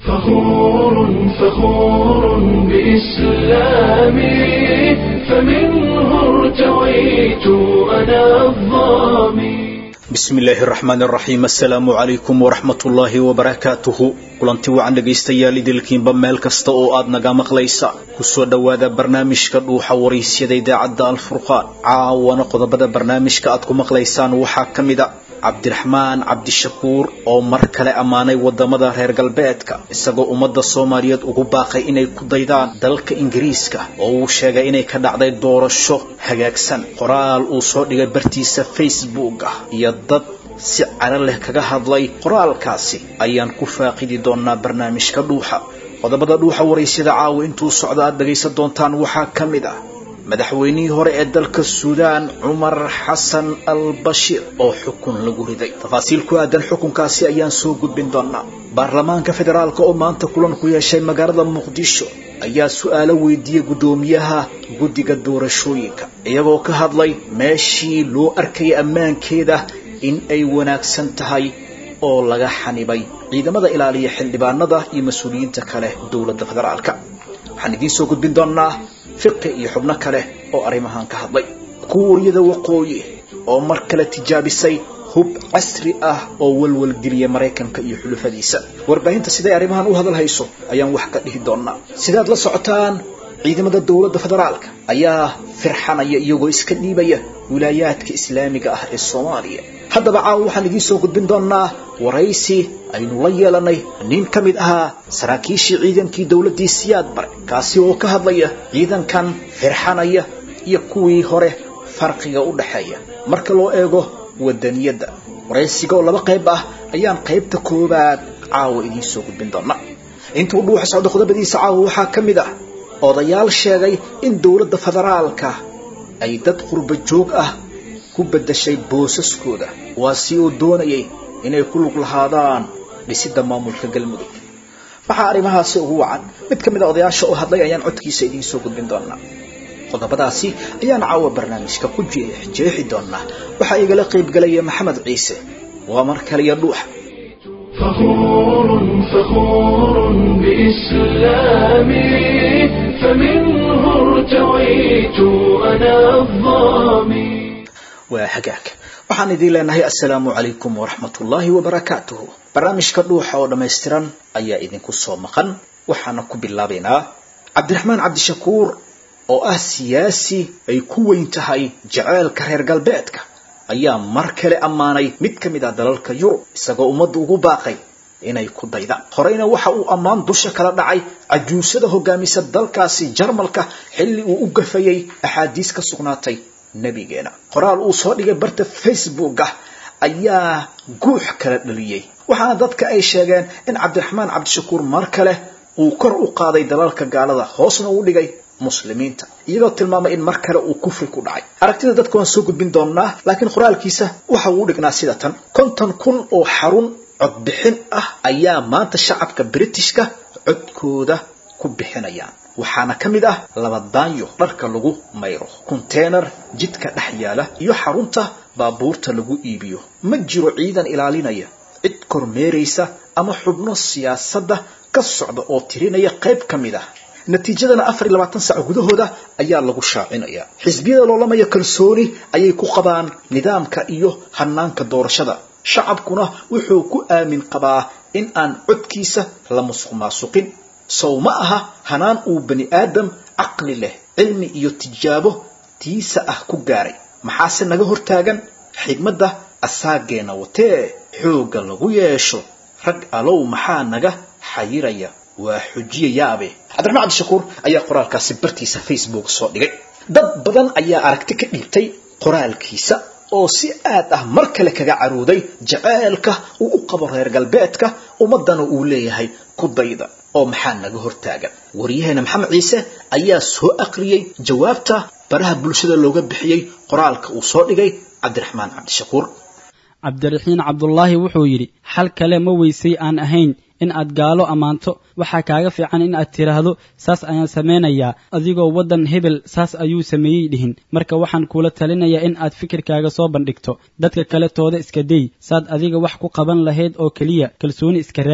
فخور فخور بإسلامي فمنه ارتويت أنا الظامي bismi illaahi araxmaan araxiim assalaamu calaykum waraxmat ullaahi wabarakaatuhu kulanti wacan dhegaystayaal idilkiinba meel kasta oo aad naga maqlaysa kusoo dhowaada barnaamijka dhuuxa waraysyada idaacadda alfurqaan caawana qodobada barnaamijka aad ku maqlaysaan waxaa ka mid a cabdiraxmaan cabdishakuur oo mar kale ammaanay wadamada reer galbeedka isagoo ummadda soomaaliyeed ugu baaqay inay ku daydaan dalka ingiriiska oo uu sheegay inay ka dhacday doorasho hagaagsan qoraal uu soo dhigay bartiisa facebook ah iyo dad si caro leh kaga hadlay qoraalkaasi ayaan ku faaqidi doonaa barnaamijka dhuuxa qodobada dhuuxa waraysyada caawa intuu socdo aad dhagaysan doontaan waxaa ka mid ah madaxweynihii hore ee dalka suudaan cumar xasan al bashiir oo xukun lagu riday tafaasiil ku aadan xukunkaasi ayaan soo gudbin doonaa baarlamaanka federaalk oo maanta kulan ku yeeshay magaalada muqdisho ayaa su-aalo weydiiyey guddoomiyaha guddiga doorashooyinka iyagoo ka hadlay meeshii loo arkayay ammaankeeda in ay wanaagsan tahay oo laga xanibay ciidamada ilaaliya xildhibaanada iyo mas-uuliyiinta kale dowladda federaalka waxaan idiin soo gudbin doonaa fiqi iyo xubno kale oo arrimahan ka hadlay kuuriyada waqooyi oo mar kale tijaabisay hub casri ah oo walwalgeliyay maraykanka iyo xulufadiisa warbaahinta siday arrimahan u hadal hayso ayaan wax ka dhihi doonaa sidaad la socotaan ciidamada dowladda federaalka ayaa firxanaya iyagoo iska dhiibaya wilaayaadka islaamiga ah ee soomaaliya haddaba caawa waxaan idiin soo gudbin doonaa waraysi aynu la yeelanay nin ka mid ahaa saraakiishii ciidankii dowladdii siyaad bare kaasi oo ka hadlaya ciidankan firxanaya iyo kuwii hore farqiga u dhaxeeya marka loo eego wadaniyadda waraysiga oo laba qayb ah ayaan qaybta koobaad caawa idiin soo gudbin doonaa intuu dhuuxa socdo qodobadiisa caawa waxaa ka mid ah odayaal sheegay in dowladda federaalka ay dad qurba joog ah ku beddashay boosaskooda waa si uu doonayay inay ku lug lahaadaan dhisidda maamulka galmudug waxaa arrimahaasi ugu wacan mid ka mid a odayaasha oo hadlay ayaan codkiisa idiin soo gudbin doonaa qodobadaasi ayaan caawa barnaamijka ku jeexi doonaa waxaa igala qaybgelaya maxamed ciise waa mar kaliya dhuuxa فخور فخور بإسلامي فمنه ارتويت أنا الظامي waa hagaag waxaan idiin leenahay assalaamu calaykum waraxmatullaahi wabarakaatuhu barnaamijka dhuuxa oo dhammaystiran ayaa idinku soo maqan waxaana ku bilaabaynaa cabdiraxmaan cabdishakuur oo ah siyaasi ay ku weyn tahay jaceylka reer galbeedka ayaa mar kale ammaanay mid ka mid ah dalalka yurub isagoo ummadda ugu baaqay inay ku daydaan horeyna waxa uu ammaan dusha kala dhacay cajuusada hogaamisa dalkaasi jarmalka xilli uu u gafayay axaadiis ka sugnaatay nebigeena qoraal uu soo dhigay barta facebook ah ayaa guux kala dhaliyey waxaana dadka ay sheegeen in cabdiraxmaan cabdishakuur mar kale uu kor u qaaday dalalka gaalada hoosna uu dhigay muslimiinta iyagoo tilmaamay in mar kale uu kufri ku dhacay aragtida dadka waan soo gudbin doonaa laakiin qoraalkiisa waxa uu dhignaa sida tan konton kun oo xarun codbixin ah ayaa maanta shacabka britishka codkooda ku bixinayaan waxaana ka mid ah labadaanyo dharka lagu mayro konteynar jidka dhex yaala iyo xarunta baabuurta lagu iibiyo ma jiro ciidan ilaalinaya cid kormeeraysa ama xubno siyaasadda ka socda oo tirinaya qayb ka mid ah natiijadana afar iyo labaatan saac gudahooda ayaa lagu shaacinaya xisbiyada loolamaya kalsooni ayay ku qabaan nidaamka iyo hanaanka doorashada shacabkuna wuxuu ku aamin qabaa in aan codkiisa la musuq maasuqin sow ma aha hanaan uu bani aadam caqli leh cilmi iyo tijaabo tiisa ah ku gaaray maxaase naga hortaagan xigmadda asaageena watee xoogga lagu yeesho rag alow maxaa naga xayiraya waa xujiye yaabe cabdiraxmaan cabdishakuur ayaa qoraalkaasi bartiisa facebook soo dhigay dad badan ayaa aragti ka dhiibtay qoraalkiisa oo si aad ah mar kale kaga carooday jaceylka uu u qabo reer galbeedka ummaddana uu leeyahay ku dayda oo maxaa naga hortaagan waryaheena maxamed ciise ayaa soo aqriyey jawaabta baraha bulshada looga bixiyey qoraalka uu soo dhigay cabdiraxmaan cabdishakuur cabdiraxiin cabdulaahi wuxuu yidhi xal kale ma weysay aan ahayn in aad gaalo ammaanto waxaa kaaga fiican in aad tidhaahdo saas ayaan samaynayaa adigoo waddan hebel saas ayuu sameeyey dhihin marka waxaan kuula talinayaa in aad fikirkaaga soo bandhigto dadka kale tooda iska dey saad adiga wax ku qaban lahayd oo keliya kalsooni iska raadi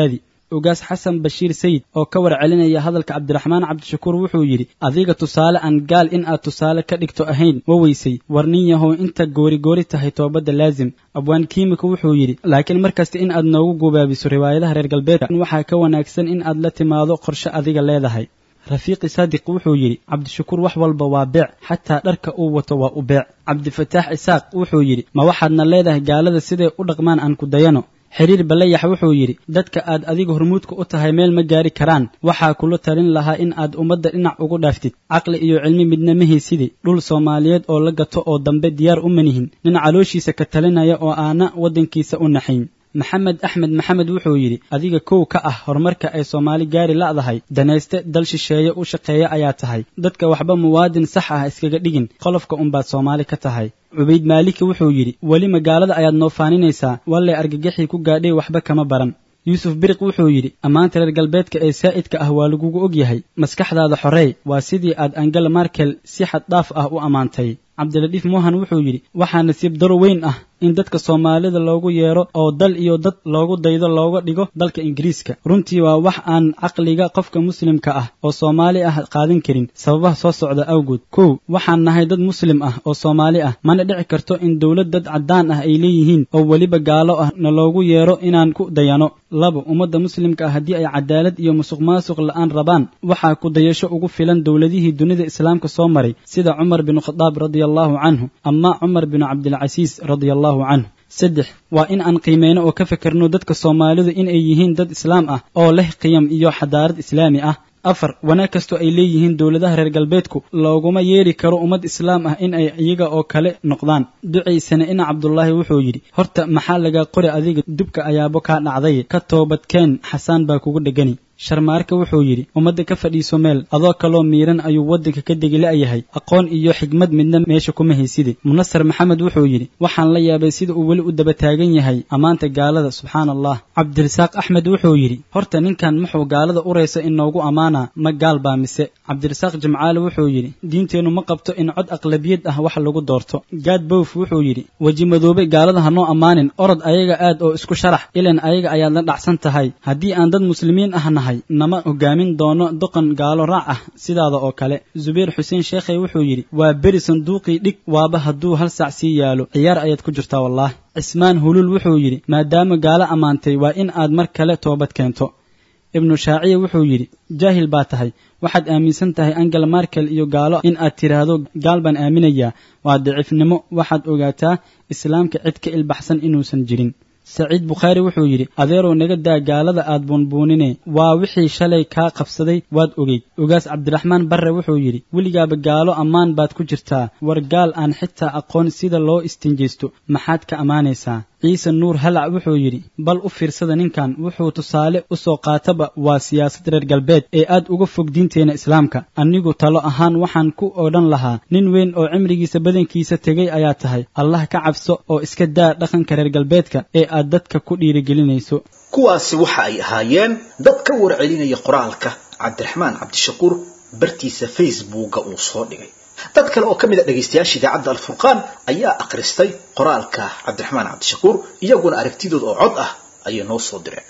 ugaas xasan bashiir sayid oo ka warcelinaya hadalka cabdiraxmaan cabdishakuur wuxuu yidhi adiga tusaale aan gaal in aad tusaale ka dhigto ahayn wa weysay war nin yahow inta goorigoori tahay toobadda laasim abwaan kiimika wuxuu yidhi laakiin markasta in aad noogu gubaabiso riwaayadaha reer galbeedka waxaa ka wanaagsan in aad la timaado qorshe adiga leedahay rafiiqi saadiq wuxuu yidhi cabdishakuur wax walba waa beec xataa dharka uu wato waa u beec cabdifataax isaaq wuxuu yidhi ma waxaadna leedahay gaalada siday u dhaqmaan aan ku dayano xiriir balayax wuxuu yidhi dadka aad adiga hormuudka u tahay meel ma gaari karaan waxaa kula talin lahaa in aad ummadda dhinac ugu dhaaftid caqli iyo cilmi midna ma haysidi dhul soomaaliyeed oo la gato oo dambe diyaar u manihin nin calooshiisa ka talinaya oo aana waddankiisa u naxayn maxamed axmed maxamed wuxuu yidhi adiga kow ka ah horumarka ay soomaali gaari la'dahay danayste dal shisheeye u shaqeeya ayaa tahay dadka waxba muwaadin sax ah iskaga dhigin qolofka unbaad soomaali ka tahay cubayd maaliki wuxuu yidhi weli magaalada ayaad noo faaninaysaa wallay argagaxii ku gaadhay waxba kama baran yuusuf biriq wuxuu yidhi ammaanta reer galbeedka ee saa'idka ah waa lagugu og yahay maskaxdaada xoreey waa sidii aad angela markel si xad dhaaf ah u ammaantay cabdiladiif mohan wuxuu yidhi waxaa nasiib daro weyn ah in dadka soomaalida loogu yeero oo dal iyo dad loogu daydo looga dhigo dalka ingiriiska runtii waa wax aan caqliga qofka muslimka ah oo soomaali ah qaadan karin sababaha soo socda awgood kow waxaan nahay dad muslim ah oo soomaali ah mana dhici karto in dowlad dad caddaan ah ay leeyihiin oo weliba gaalo ah na loogu yeero inaan ku dayano labo ummadda muslimka ah haddii ay cadaalad iyo musuq maasuq la'aan rabaan waxaa ku dayasho ugu filan dowladihii dunida islaamka soo maray sida cumar bin khadaab radia allahu canhu ama cumar bin cabdilcasiis radia allahu canhu saddex waa in aan qiimeyno oo ka fekerno dadka soomaalidu in ay yihiin dad islaam ah oo leh qiyam iyo xadaarad islaami ah afar wanaag kastoo ay leeyihiin dowladaha reer galbeedku looguma yeedhi karo ummad islaam ah in ay iyaga oo kale noqdaan ducaysana ina cabdulaahi wuxuu yidhi horta maxaa laga qori adiga dubka ayaabo kaa dhacday ka toobadkeen xasaan baa kugu dhegani sharmaarka wuxuu yidhi ummadda ka fadhiiso meel adoo kaloo miiran ayuu waddanka ka degi la'yahay aqoon iyo xigmad midna meesha kuma hayside munasar maxamed wuxuu yidhi waxaan la yaabay sida uu weli u daba taagan yahay ammaanta gaalada subxaana allah cabdirasaaq axmed wuxuu yidhi horta ninkan muxuu gaalada uraysa inoogu ammaanaa ma gaal baa mise cabdirasaaq jimcaale wuxuu yidhi diinteennu ma qabto in cod aqlabiyad ah wax lagu doorto gaad bowf wuxuu yidhi weji madoobe gaalada ha noo ammaanin orod ayaga aad oo isku sharax ilan ayaga ayaad la dhacsan tahay haddii aan dad muslimiin ahna nama hogaamin doono doqon gaalo raac ah sidaada oo kale zubayr xuseen sheekhay wuxuu yidhi waa beri sanduuqii dhig waaba hadduu hal saac sii yaalo ciyaar ayaad ku jirtaa wallaah cismaan hulul wuxuu yidhi maadaama gaalo ammaantay waa in aad mar kale toobad keento ibnu shaaciya wuxuu yidhi jaahil baa tahay waxaad aaminsan tahay angela markel iyo gaalo in aad tidhaahdo gaal baan aaminayaa waa daciifnimo waxaad ogaataa islaamka cid ka ilbaxsan inuusan jirin saciid bukhaari wuxuu yidhi adeerow naga daa gaalada aad buunbuunine waa wixii shalay kaa qabsaday waad ogeyd ogaas cabdiraxmaan barre wuxuu yidhi weligaaba gaalo ammaan baad ku jirtaa war gaal aan xitaa aqoon sida loo istinjaysto maxaad ka ammaanaysaa ciise nuur halac wuxuu yidhi bal u fiirsada ninkan wuxuu tusaale u soo qaataba waa siyaasad reer galbeed ee aad uga fog diinteenna islaamka anigu talo ahaan waxaan ku odhan lahaa nin weyn oo cimrigiisa badankiisa tegay ayaa tahay allah ka cabso oo iska daa dhaqanka reer galbeedka ee aad dadka ku dhiirigelinayso kuwaasi waxa ay ahaayeen dad ka warcelinaya qoraalka cabdiraxmaan cabdishakuur bartiisa facebooka uu soo dhigay dad kale oo ka mid a dhegaystayaasha idaacadda alfurqaan ayaa akhristay qoraalka cabdiraxmaan cabdishakuur iyaguna aragtidooda oo cod ah ayay noo soo direen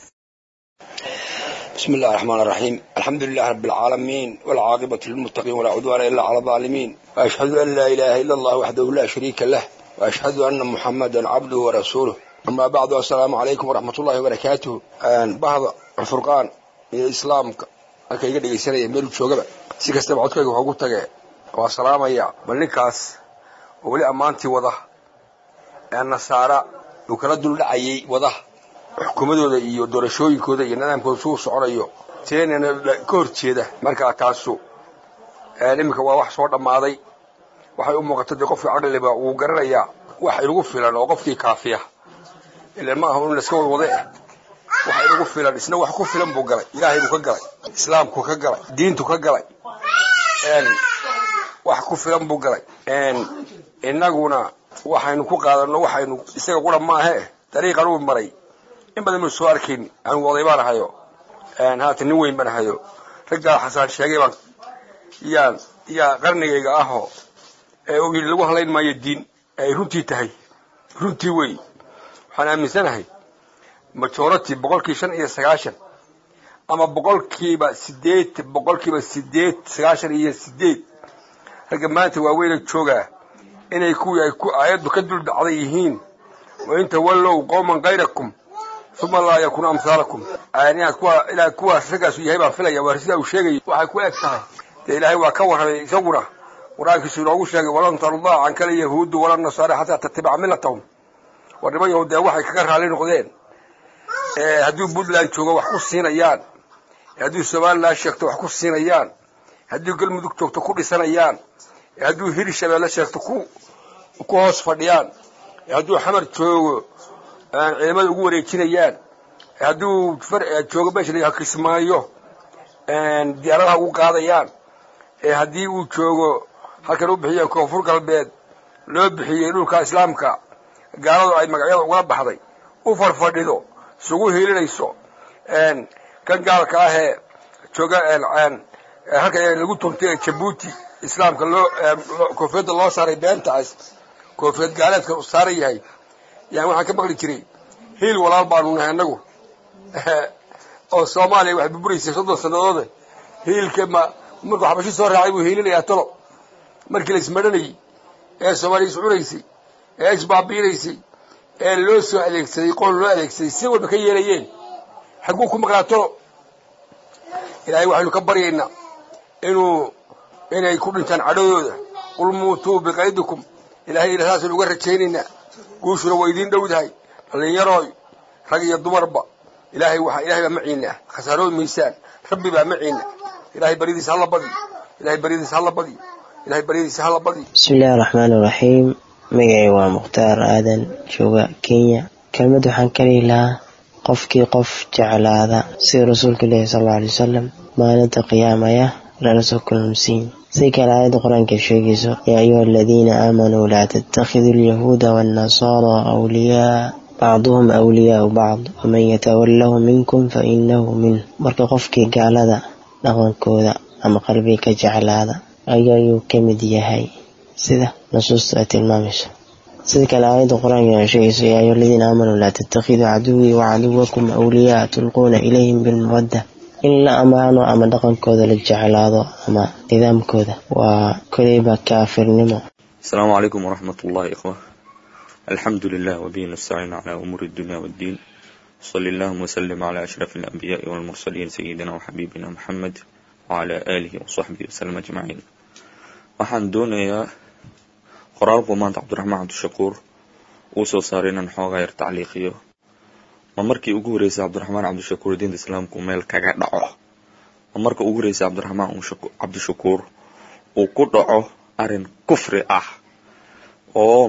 بسم الله الرحمن الرحيم الحمد لله رب العالمين والعاقبة للمتقين ولا عدوان إلا على الظالمين وأشهد أن لا إله إلا الله وحده لا شريك له وأشهد أن محمدا عبده ورسوله أما بعد السلام عليكم ورحمة الله وبركاته أن بعض الفرقان الإسلام halka iga dhegaysanaya meel joogaba si kastaba codkayga waxaa ugu tage waa salaamaya bal ninkaas oo weli ammaantii wada ee nasaara uu kala duldhacayay wada xukuumadooda iyo doorashooyinkooda iyo nidaamkooda suu soconayo teenana ka hor jeeda markaa taasu iminka waa wax soo dhammaaday waxay u muuqata dee qofkii caqliba wuu garanayaa wax inagu filan oo qofkii kaafiya ilan ma aha in laska wadwade waxa inagu filan isna wax ku filan buu galay ilaahay buu ka galay islaamku ka galay diintu ka galay wax ku filan buu galay innaguna waxaynu ku qaadano waxaynu isaga qura maahe dariiqan uu maray in badan maynu soo arkayn anigu oday baan ahayo haatan nin weyn baan ahayo raggaa xasaan sheegay baan yaan yaa qarnigayga ahoo ee uu yidhi lagu halayn maayo diin ee ay runtii tahay runtii wey waxaan aaminsanahay majority boqolkii shan iyo sagaashan ama boqolkiiba sideed boqolkiiba sideed sagaashan iyo sideed ragga maanta waaweyna joogaa inay kuwii ay ku aayaddu ka dul dhacday yihiin wain tawallow qowman kayrakum uma laa yakunu amhaalakum inaad kuwa inaad kuwaas raggaasu yahay baan filaya waa sidaa uu sheegayay waxay ku eg tahay dee ilaahay waa ka warramay isaguna qur-aankiisu inoogu sheegay walan tardaa cankala yahuudu wala nasaara xataa tatabica millatahum war niman yahuud dee waxay kaga raalli noqdeen hadduu puntland joogo wax ku siinayaan hadduu somalilan sheegto wax ku siinayaan hadduu galmudug joogto ku dhisanayaan hadduu hiri shabeelle sheegto ku ku hoos fadhiyaan hadduu xamar joogo ciidamada ugu wareejinayaan hadduu joogo meesha la kismaayo diyaaradaha ugu qaadayaan haddii uu joogo halkan u bixiye koonfur galbeed loo bixiyey dhulka islaamka gaaladu ay magacyada ugala baxday u farfadhido isugu hiilinayso kan gaalka ahee jooga halka lagu tuntay ee jabuuti islaamka loo koofiyadda loo saaray beentaas koofiyad gaaleedka u saaran yahay yani waxaan ka maqli jiray hiil walaal baanu nahay annagu oo soomaaliya waxay burburaysay soddon sannadoode hiilka ma markuu xabashi soo raacay buu hiilinayaa talo markii la ismadhanayey ee soomaaliya iscunaysay ee isbaabiinaysay ee loo soo adeegsaday qoon loo adeegsaday si walba ka yeelayeen xagguu ku maqnaa talo ilaahay waxaynu ka baryaynaa inuu inay ku dhintaan cadhadooda qul muutuu biqaydikum ilahay ina saasaynu uga rajaynaynaa guushuna waa idiin dhowdahay dhallinyarooy rag iyo dumarba ilaahay waa ilahay baa maciina khasaarooy miisaan rabbi baa maciina ilahay baryadiisa hala badiyo ilahay baryadiisa hala badiyo ilahay baryadiisa hala badiyo bismillahi araxmaani iraxiim magacay waa mukhtaar aadan jooga kenya kelmad waxaan ka dhihi lahaa qofkii qof jeclaada sida rasuulka ilaahi sal alla alay wasalam maalinta qiyaamaya lala soo kulmsiin si kale aayadda qur-aanka sheegayso yaa ayuha aladiina aamanuu laa tattakhiduu alyahuuda waannasaara awliyaa bacduhum awliyaau bacd waman yatawalahu minkum fa inahu minh marka qofkii gaalada dhaqankooda ama qalbiga ka jeclaada ayayuu ka mid yahay sida nusuusta ay tilmaamayso sida kale aayadda qur-aanka sheegayso yaa ayuha aladiina aamanuu laa tattakhiduu caduwii wacaduwakum awliyaa tulquuna ilayhim bilmawadda in la ammaano ama dhaqankooda la jeclaado ama nidaamkooda waa koleyba kaafirnimo السلام عليكم ورحمة الله إخوة الحمد لله وبه نستعين على أمور الدنيا والدين صلى الله وسلم على أشرف الأنبياء والمرسلين سيدنا وحبيبنا محمد وعلى آله وصحبه وسلم أجمعين waxaan doonayaa qoraalku maanta cabdiraxmaan cabdishakuur uu soo saaray inaan xoogaa yar tacliiqiyo ma markii ugu horreysay cabdiraxmaan cabdishakuur diinta islaamku meel kaga dhaco ma marka ugu horreysay cabdiraxmaan cabdishakuur uu ku dhaco arrin kufri ah oo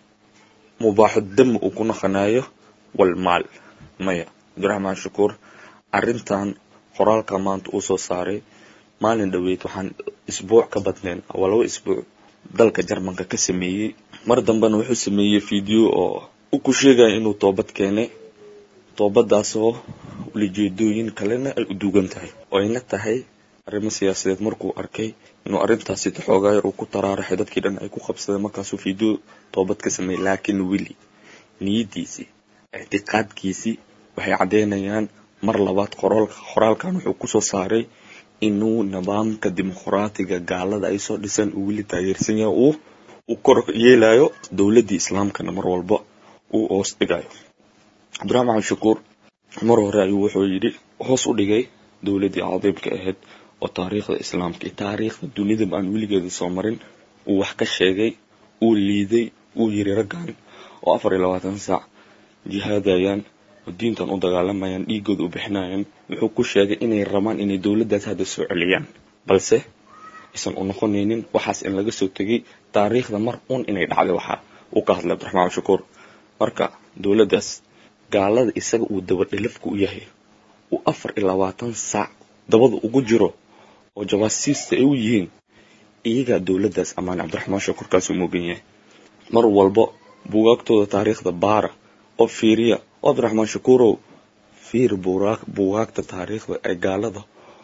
mubaaxu dam uu ku naqanayo walmaal maya cabdiraxmaan shakuur arrintan qoraalka maanta uu soo saaray maalin dhoweyd waxaan isbuuc ka badnayn waa laba isbuuc dalka jarmanka ka sameeyey mar dambena wuxuu sameeyey video oo u ku sheegaya inuu toobad keenay toobadaasoo ulijeedooyin kalena ay u duugan tahay oo ayna tahay arrimo siyaasadeed markuu arkay inuu arrintaasi xoogaa yar uu ku taraaraxay dadkii dhan ay ku qabsadeen markaasuu video toobad ka sameeyey laakiin weli niyadiisii ictiqaadkiisii waxay caddeynayaan mar labaad qoraalka qoraalkan wuxuu kusoo saaray inuu nidaamka dimuqraatiga gaalada ay soo dhisaan uu weli taageersan yahay uu u kor yeelayo dowladdii islaamkana mar walba uu hoos dhigayo cabdiraxmaan shakuur mar hore ayuu wuxuu yidhi hoos u dhigay dowladdii cadiimka ahayd oo taariikhda islaamka iyo taariikhda dunidaba aan weligeeda soo marin uu wax ka sheegay uu liiday uu yiri raggan oo afar iyo labaatan saac jihaadayaan oo diintan u dagaalamayaan dhiigooda u bixinayaan wuxuu ku sheegay inay rabaan inay dowladdaas hadda soo celiyaan balse aysan u noqonaynin waxaas in laga soo tegay taariikhda mar un inay dhacday waxa uu ka hadlay cabdiraxmaan shakuur marka dowladdaas gaalada isaga uu dabadhilafku u yahay uu afar iyo labaatan saac dabada ugu jiro oo jawaasiista ay u yihiin iyagaa dowladdaas ammaane cabdiraxmaan shakuurkaasuu moogan yahay mar walba buugaagtooda taariikhda baara oo fiiriya oo cabdiraxmaan shakuurow fiir buugaagta taariikhda ay gaalada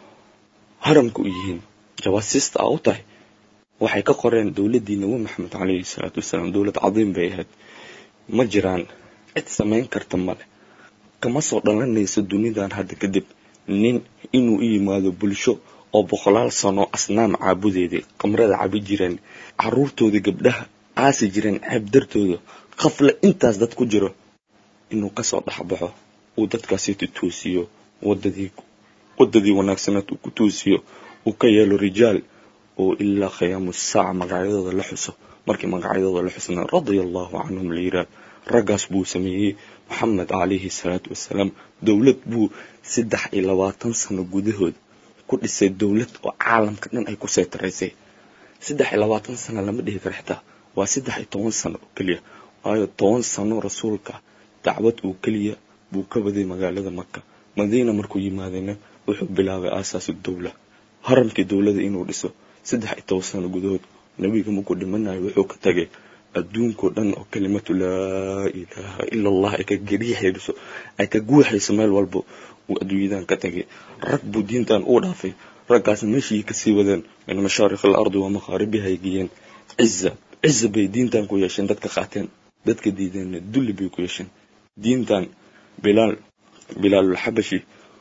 haramka u yihiin jawaasiista a u tahay waxay ka qoreen dowladdii nabi maxamed caleyhi salaatu wasalaam dowlad cadiim bay ahayd ma jiraan cid samayn karta male kama soo dhalanayso dunidan hadda kadib nin inuu u yimaado bulsho oo boqolaal sano asnaam caabudeeday qamrada cabi jireen caruurtooda gabdhaha aasi jireen ceeb dartooda qafle intaas dad ku jiro inuu kasoo dhexbaxo uu dadkaasi tutoosiyo wadadii wadadii wanaagsanaad uu ku toosiyo uu ka yeelo rijaal oo ilaa khiyaamu saaca magacyadooda la xuso markii magacyadooda la xusna radia allahu canhum la yiraah raggaas buu sameeyey maxamed calayhi salaatu wasalaam dowlad buu saddex iyo labaatan sano gudahood ku dhisay dowlad oo caalamka dhan ay ku seetaraysay saddex iyo labaatan sano lama dhihi karo xitaa waa saddex iyo toban sano oo keliya waayo toban sano rasuulka dacwad uu keliya buu ka waday magaalada maka madiina markuu yimaadayna wuxuu bilaabay aasaasu dowla haramkii dowlada inuu dhiso saddex iyo toban sano gudahood nabiga markuu dhimanayo wuxuu ka tagay adduunkao dhan oo kalimatu laa ilaaha ila allah ay ka gariixayso ay ka guuxayso meel walba uu adduunyadan ka tagay rag buu diintan uu dhaafay raggaasna meeshii kasii wadeen min mashaariq alardi wa maqaaribiha ay geeyeen ciza ciza bay diintan ku yeesheen dadka qaateen dadka diideenna dulli bay ku yeesheen diintan bilaal bilaalulxabashi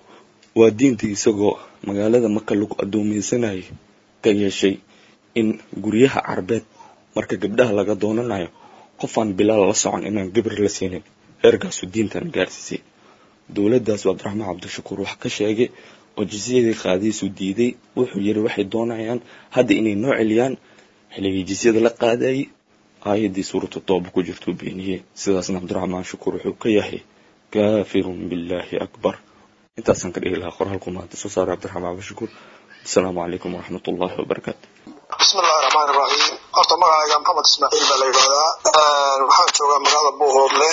waa diintii isagoo magaalada maka lagu addoomaysanayay ka yeeshay in guryaha carbeed marka gabdhaha laga doonanayo qofaan bilaal la socon inaan gabar la siinin heerkaasu diintan gaarsiisay dowladdaas cabdiraxmaan cabdishakuur wax ka sheegay oo jisyadii qaadiisu diiday wuxuu yiri waxay doonayaan hadda inay noo celiyaan xilligii jisyada la qaadayay aayaddii suuratu tooba ku jirtuu beeniyey sidaasna cabdiraxmaan shakuur wuxuu ka yahay kaafirun billaahi akbar intaasaan ka dhihi lahaa qoraalku maanta soo saaray cabdiraxmaan cabdishakuur asalaamu calaykum waraxmat ullahi wabarakaatu bismi illahi raxmaan iraxiim horta magacayga maxamed ismaaciil baa la yidhahdaa waxaan joogaa magaalada buuhoodle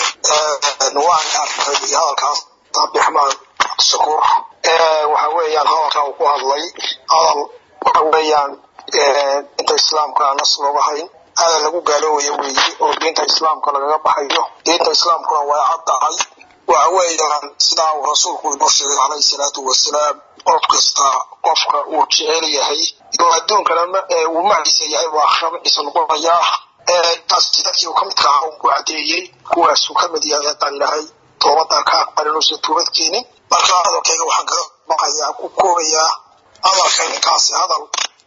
waan arkay hadalkaas cabdiraxmaan cabdishakuur waxa weeyaan hadalka uu ku hadlay hadal waxa weeyaan diinta islaamka aan nas looga hayn hadal lagu gaaloobayo weeye oo diinta islaamka lagaga baxayo diinta islaamkuna way cad tahay waxa weeyaan sidaa uu rasuulku inoo sheegay calayhi salaatu wasalaam qof kasta qofka uu jecel yahay oo adduunkana uu maciisa yahay waa akhramadiisa noqonayaa taas dadkii uu ka midka ahaa unku cadeeyey kuwaasuu ka mid yahay haddaan ilaahay toobadaa ka aqbalin uusan toobad keenin marka hadalkayga waxaan kaga baqayaa ku koobayaa hadalka ninkaasi hadal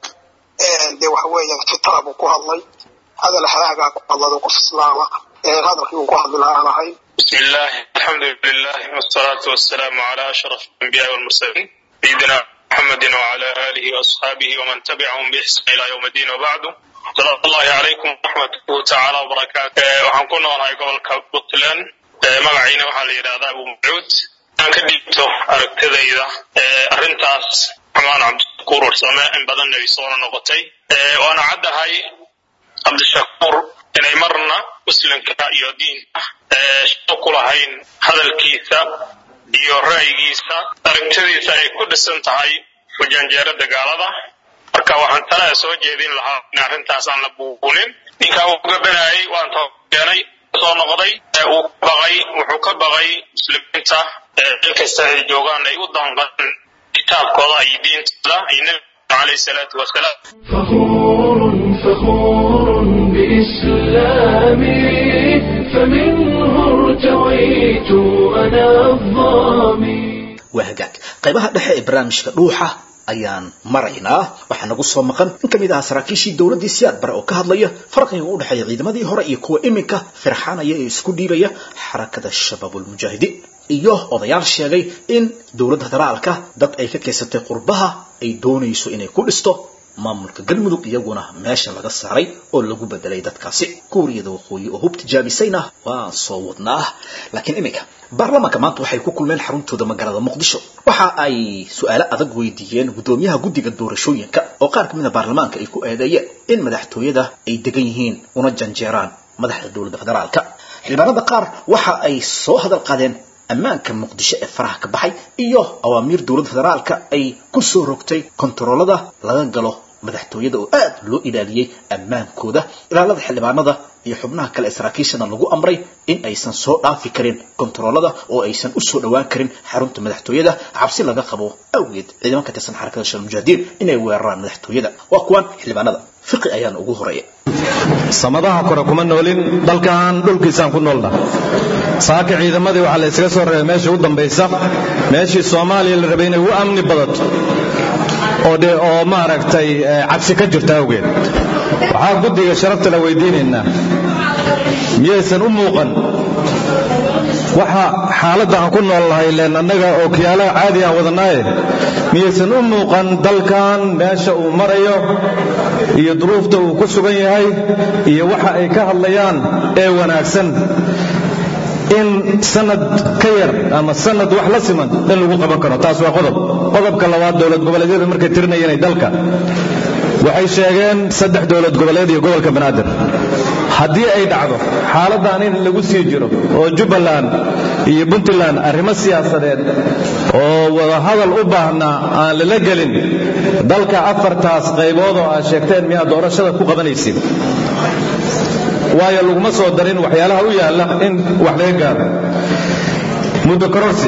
dee waxa weeyaan fitra buu ku hadlay hadal halaagaa ku hadlado qof islaama hadalkii uu ku hadli lahaa aan ahayn بسم الله الحمد لله والصلاة والسلام على أشرف الأنبياء والمرسلين سيدنا محمد وعلى آله وأصحابه ومن تبعهم بإحسان إلى يوم الدين وبعد سلام الله عليكم ورحمة تعالى وبركاته waxaan ku noolahay gobolka puntland magaciina waxaa la yidhahdaa abu macuud aan ka dhiibto aragtidayda arrintaas xumaan cabdishakuur warsame in badanna ay soona noqotay waana caddahay cabdishakuur inay marna muslimka iyo diinta shaqo ku lahayn hadalkiisa iyo ra'yigiisa aragtidiisa ay ku dhisan tahay ujanjeerada gaalada marka waxaan talada soo jeedin lahaa in arrintaas aan la buubunin ninkaa uu gabanayay waan keenay soo noqday uu ka baqay wuxuu ka baqay muslimiinta meel kasta ay joogaan ay u danqan kitaabkooda iyo diintooda iyo nabiga calayhi salaatu wasalaam فخور فخور بإسلامي فمنه ارتويت أنا الظامي waa hagaag qaybaha dhexe ee barnaamijka dhuuxa ayaan maraynaa waxaa nagu soo maqan in ka mid ah saraakiishii dowladdii siyaad bare oo ka hadlaya farqiga u dhexeeya ciidamadii hore iyo kuwa iminka firxanaya ee isku dhiibaya xarakada shabaabulmujaahidiin iyo odayaal sheegay in dowladda federaalka dad ay ka keysatay qurbaha ay doonayso inay ku dhisto maamulka galmudug iyaguna meesha laga saaray oo lagu bedelay dadkaasi kuuriyada waqooyi oo hub tijaabisayna waan soo wadnaa laakiin iminka baarlamaanka maanta waxay ku kulmeen xaruntooda magaalada muqdisho waxa ay su-aalo adag weydiiyeen guddoomiyaha guddiga doorashooyinka oo qaar kamid a baarlamaanka ay ku eedeeyeen in madaxtooyada ay degan yihiin una janjeeraan madaxda dowladda federaalka xildhibaanada qaar waxa ay soo hadal qaadeen ammaanka muqdisho ee faraha ka baxay iyo awaamiir dowladda federaalka ay ku soo rogtay kontaroolada laga galo madaxtooyada oo aad loo ilaaliyey ammaankooda ilaalada xildhibaanada iyo xubnaha kale ee saraakiishana lagu amray in aysan soo dhaafi karin kontaroolada oo aysan u soo dhowaan karin xarunta madaxtooyada cabsi laga qabo awgeed ciidaman ka tirsan xarakada shal mujaahidiin inay weeraraan madaxtooyada waa kuwan xildhibaanada fiqi ayaana ugu horeeya samadaha kore kuma noolin dalkan dhulkiisaan ku noolna saaka ciidamadii waxaa la yskaga soo reebay meeshii u dambaysa meeshii soomaaliya la rabay inay ugu amni badato oo de oo maaragtay cabsi ka jirta awgeed waxaa guddiga sharafta la weydiinaynaa miyaysan u muuqan waxa xaaladda aan ku nool nahay leen annaga oo kiyaalaha caadi aan wadanaaye miyaysan u muuqan dalkan meesha uu marayo iyo duruufta uu ku sugan yahay iyo waxa ay ka hadlayaan ee wanaagsan in sanad ka yar ama sanad wax la siman in lagu qaban karo taas waa qodob qodobka labaad dowlad goboleedyada markay tirinayeen dalka waxay sheegeen saddex dowlad goboleed iyo gobolka banaadir haddii ay dhacdo xaaladdan in lagu sii jiro oo jubbaland iyo puntland arrimo siyaasadeed oo wadahadal u baahnaa aan lala gelin dalka afartaas qaybood oo aad sheegteen miyaad doorashada ku qabanaysid waayo laguma soo darin waxyaalaha u yaalla in wax laga gaaro muddo kororsi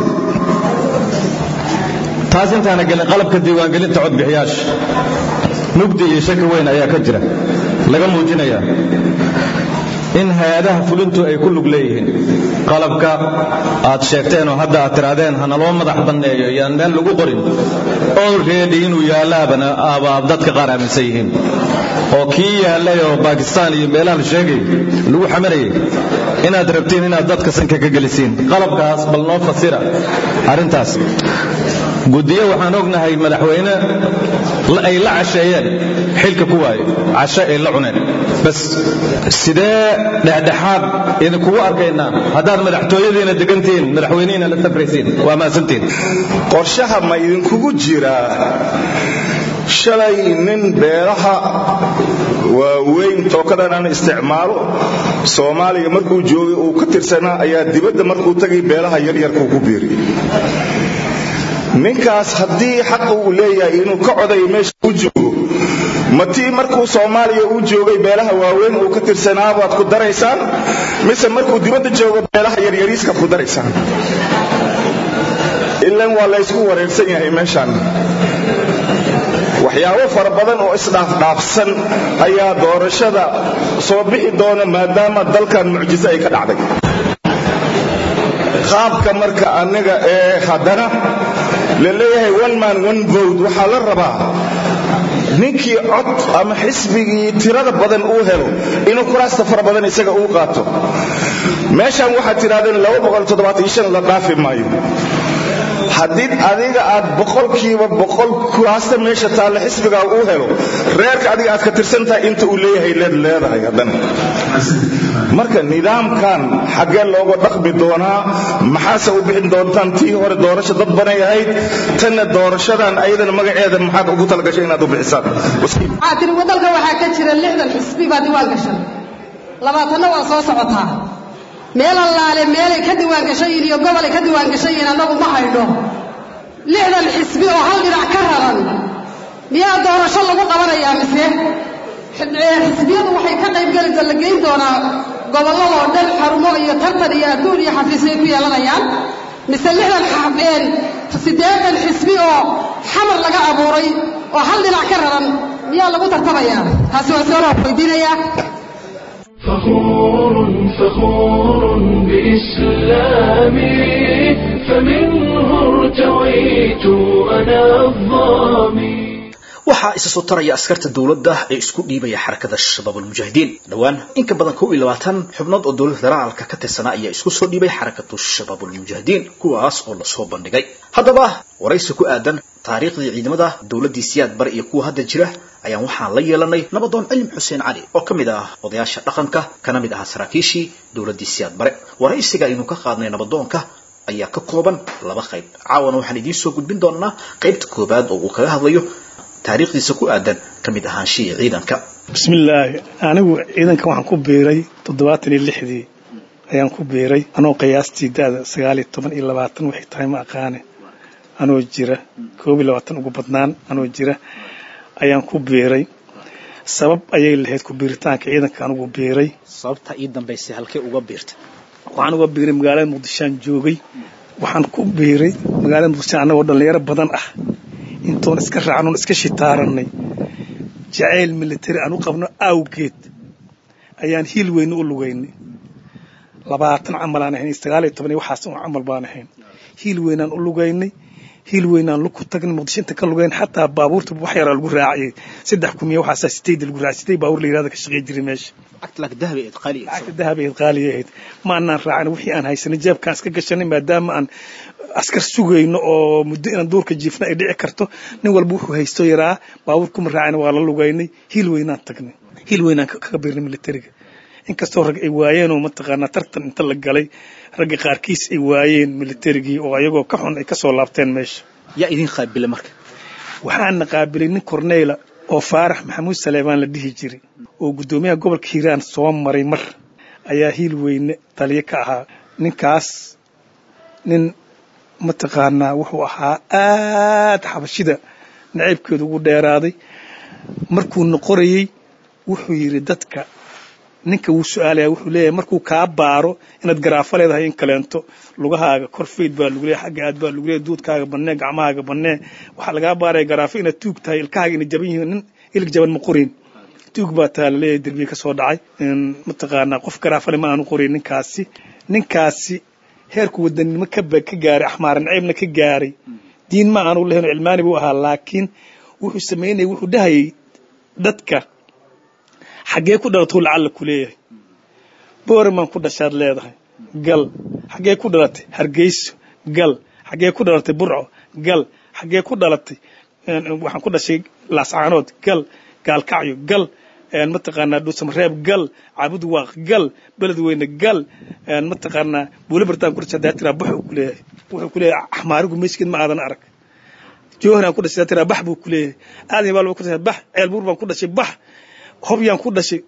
taas intaana gelin qalabka diiwaangelinta codbixiyaasha mugdi iyo shaki weyn ayaa ka jira laga muujinayaa in hay-adaha fulintu ay ku lug leeyihiin qalabka aad sheegteen oo hadda aad tirahdeen hana loo madax banneeyo yaan meel lagu qorin olready inuu yaallaabana aabaab dadka qaar aaminsan yihiin oo kii yaallay oo bakistaan iyo meelaha la sheegay lagu xamanayay inaad rabtiin inaad dadka sanka ka gelisiin qalabkaas bal noo fasira arrintaas guddiyo waxaan ognahay madaxweyne ay la casheeyeen xilka ku waayo cashe ay la cuneen bas sidee dhexdhexaad idinkugu arkaynaa haddaad madaxtooyadiina degantihiin madaxweynihiina la safraysiin waa maasantiin qorshaha ma idinkugu jiraa shalay nin beeraha waaweyn tookadan aan isticmaalo soomaaliya markuu joogay uu ka tirsanaa ayaa dibadda markuu tagay beelaha yaryarkuu ku biiriyey ninkaas haddii xaqa uu leeyahay inuu ka codayo meesha u joogo matii markuu soomaaliya uu joogay beelaha waaweyn uu ka tirsanaa baad ku daraysaan mise markuu dibadda joogo beelaha yaryariiskaad ku daraysaan ilan waa laysku wareersan yahay meeshaan waxyaabo fara badan oo isdhaafdhaafsan ayaa doorashada soo bixi doona maadaama dalkan mucjiso ay ka dhacday qaabka marka aniga ee haddana la leeyahay one man one vote waxaa la rabaa ninkii cod ama xisbigii tirada badan uu helo inuu kuraasta fara badan isaga uu qaato meeshan waxaad tidhahdeen la dhaafi maayo haddii adiga aad boqolkiiba boqol kuraasta meesha taalla xisbigaa uu helo reerka adiga aad ka tirsantahay inta uu leeyahay leed leedahay haddana marka nidaamkan xaggee looga dhaqmi doonaa maxaase u bixin doontaan tii hore doorasho dad banay ahayd tanna doorashadan ayadana magaceeda maxaad ugu talagashay inaad u bixisaan waxaa tiri waddanka waxaa ka jira lixdan xisbi baa diwaan gashan labaatanna waa soo socotaa meel allaale meelay ka diwaan gashayiin iyo gobolay ka diwaan gashayiin annagu ma haydho lixdan xisbi oo hal dhinac ka raran miyaa doorasho lagu qabanayaa mise xisbiyadu waxay ka qaybgeli la geyn doonaa gobolladoo dhan xarumo iyo tartan iyo adduun iyo xafiisyo ay ku yeelanayaan mise lixdan siddeetan xisbi oo xamar laga abuuray oo hal dhinac ka raran miyaa lagu tartamayaa taasi waa soo loo weydiinayaa فخور فخور بإسلامي فمنه ارتويت أنا الظامي waxaa isa soo taraya askarta dowladda ee isku dhiibaya xarakada shabaabulmujaahidiin dhowaan in ka badan kow iyo labaatan xubnood oo dowlad federaalka ka tirsanaa ayaa isku soo dhiibay xarakatu shabaabulmujaahidiin kuwaas oo lasoo bandhigay haddaba waraysi ku aadan taariikhdii ciidamada dowladdii siyaad bare iyo kuwa hadda jira ayaan waxaan la yeelanay nabadoon cilim xuseen cali oo ka mid ah odayaasha dhaqanka kana mid ahaa saraakiishii dowladdii siyaad bare waraysiga aynu ka qaadnay nabadoonka ayaa ka kooban laba qayb caawana waxaan idiin soo gudbin doonaa qaybta koobaad oo uu kaga hadlayo taariikhdiisa ku aadan ka mid ahaanshihii ciidanka bismillaahi anigu ciidanka waxaan ku biiray toddobaatan iyo lixdii ayaan ku biiray anoo qiyaastii da'da sagaal iyo toban iyo labaatan waxay tahay ma aqaane anoo jira koob iyo labaatan ugu badnaan anoo jira ayaan ku biiray sabab ayay lahayd ku biiritaanka ciidanka anugu biiray sababta ii dambaysay halkee uga biirtay waxaan uga biiray magaalada muqdishoaan joogay waxaan ku biiray magaalada muqdisho annagoo dhallinyaro badan ah intoon iska raacnoon iska shitaaranay jacayl military aan u qabno awgeed ayaan hiil weyne u lugaynay labaatan camal aan ahayn sagaal iyo toban iyo waxaas un camal baan ahayn hiil weynaan u lugaynay hiil weynaan lug ku tagnay muqdisho inta ka lugayn xataa baabuurta wax yaraa lagu raaciyay saddex kumiya waxaasaa sideed lagu raacay sideed baabuur la yirahda ka shaqey jiray meesha lacagta dahab ahayd qaaliya ahayd ma anaan raacin wixii aan haysanay jeebkaan iska gashanay maadaama aan askar sugayno oo muddo inaan duurka jiifna ay dhici karto nin walba wuxuu haysto yaraa baabuur kuma raacin waa la lugaynay hiil weynaan tagnay hiil weynaan kaga biirnay militariga inkastoo rag ay waayeen oo mataqaanaa tartan inta la galay ragga qaarkiis ay waayeen militarigii oo ayagoo ka xun ay ka soo laabteen meesha yaa idin qaabila marka waxaana qaabilay nin corneyla oo faarax maxamuud saleebaan la dhihi jiray oo guddoomiyaha gobolka hiiraan soo maray mar ayaa hiil weyne taliyo ka ahaa ninkaas nin mataqaanaa wuxuu ahaa aad xabashida nacaybkeedu ugu dheeraaday markuu noqorayey wuxuu yidhi dadka ninka wuu su-aalaya wuxuu leeyahay markuu kaa baaro inaad garaafo leedahay in kaleento lugahaaga kor fayd baa lagu leeyahay xagga aad baa lagu leeyahay duudkaaga bannee gacmahaaga bannee waxaa lagaa baaraya garaafo inaad tuug tahay ilkahaaga inay jaban yihiin nin ilig jaban ma qorin tuug baa taa la leeyahay derbiga ka soo dhacay mataqaanaa qof garaafale ma aanu qorin ninkaasi ninkaasi heerku wadanimo ka ka gaaray axmaar naceybna ka gaaray diin ma aanu lahayn cilmaani buu ahaa laakiin wuxuu samaynaya wuxuu dhahayay dadka xaggee ku dhalatay lacalla ku leeyahay booramaan ku dhashaad leedahay gal xaggee ku dhalatay hargeyso gal xaggee ku dhalatay burco gal xaggee ku dhalatay waxaan ku dhashay laascaanood gal gaalkacyo gal mataqaanaa dhuusamareeb gal caabud waaq gal beledweyne gal mataqaanaa buule bartaan ku dhashay hadaa tiraa bax uu ku leeyahay wuxuu ku leeyahay axmaarigu meyskeed ma aadan arag joohanaan ku dhashay hadaa tiraa bax buu ku leeyahay aadan baal ku dhashay bax ceelbuur baan ku dhashay bax hobyaan ku dhashay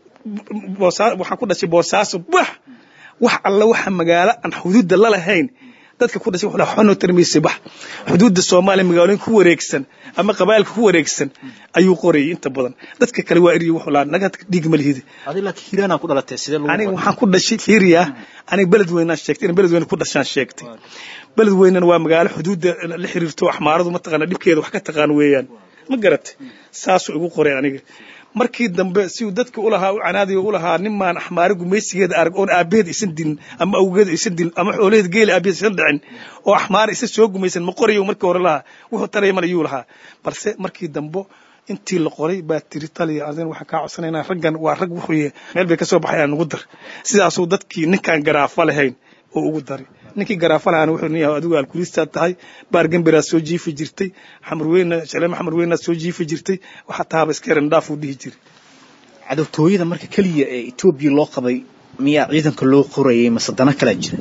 waxaan ku dhashay boosaaso bax wax alla waxa magaalo aan xuduudda la lahayn dadka ku dhashay wuxuu xonoo tarmiisay bax xuduudda soomaaliya magaalooyinka ku wareegsan ama qabaa'ilka ku wareegsan ayuu qorayay inta badan dadka kale waa eriyo wuxuu lahaa naga dhiig ma lihidi adiga laakiin hiiraanaa ku dhalatay sidee lagu aniga waxaan ku dhashay fiiriya aniga beled weynaan sheegtay in beled weyne ku dhashaan sheegtay beled weynana waa magaalo xuduudda la xiriirto axmaaradu mataqaana dhibkeeda wax ka taqaan weeyaan ma garatay saasuu igu qoray aniga markii dambe siuu dadka ulahaa u canaadiga u lahaa nimaan axmaari gumaysigeeda arag oon aabaheed aysan dilin ama awgeed aysan dilin ama xoolaheed geela aabaheed aysan dhicin oo axmaar isa soo gumaysan ma qorayo markii hore lahaa wuxuu taraya man ayuu lahaa balse markii dambe intii la qoray baa tiri taliya adin waxaan kaa codsanaynaa raggan waa rag wuxuu meel bay ka soo baxayaan ugu dar sidaasuu dadkii ninkaan garaafa lahayn oo ugu daray ninkii garaafa lahaana wuxuu nin yahay adigu alkulistaad tahay baar gambiraad soo jiifi jirtay xamarweyna shaleema xamarweynaad soo jiifi jirtay waxaa taaba iska yaran dhaaf uu dhihi jiray cadowtooyada marka keliya ee etoobiya loo qabay miyaa ciidanka loo qorayay mase dana kalaa jira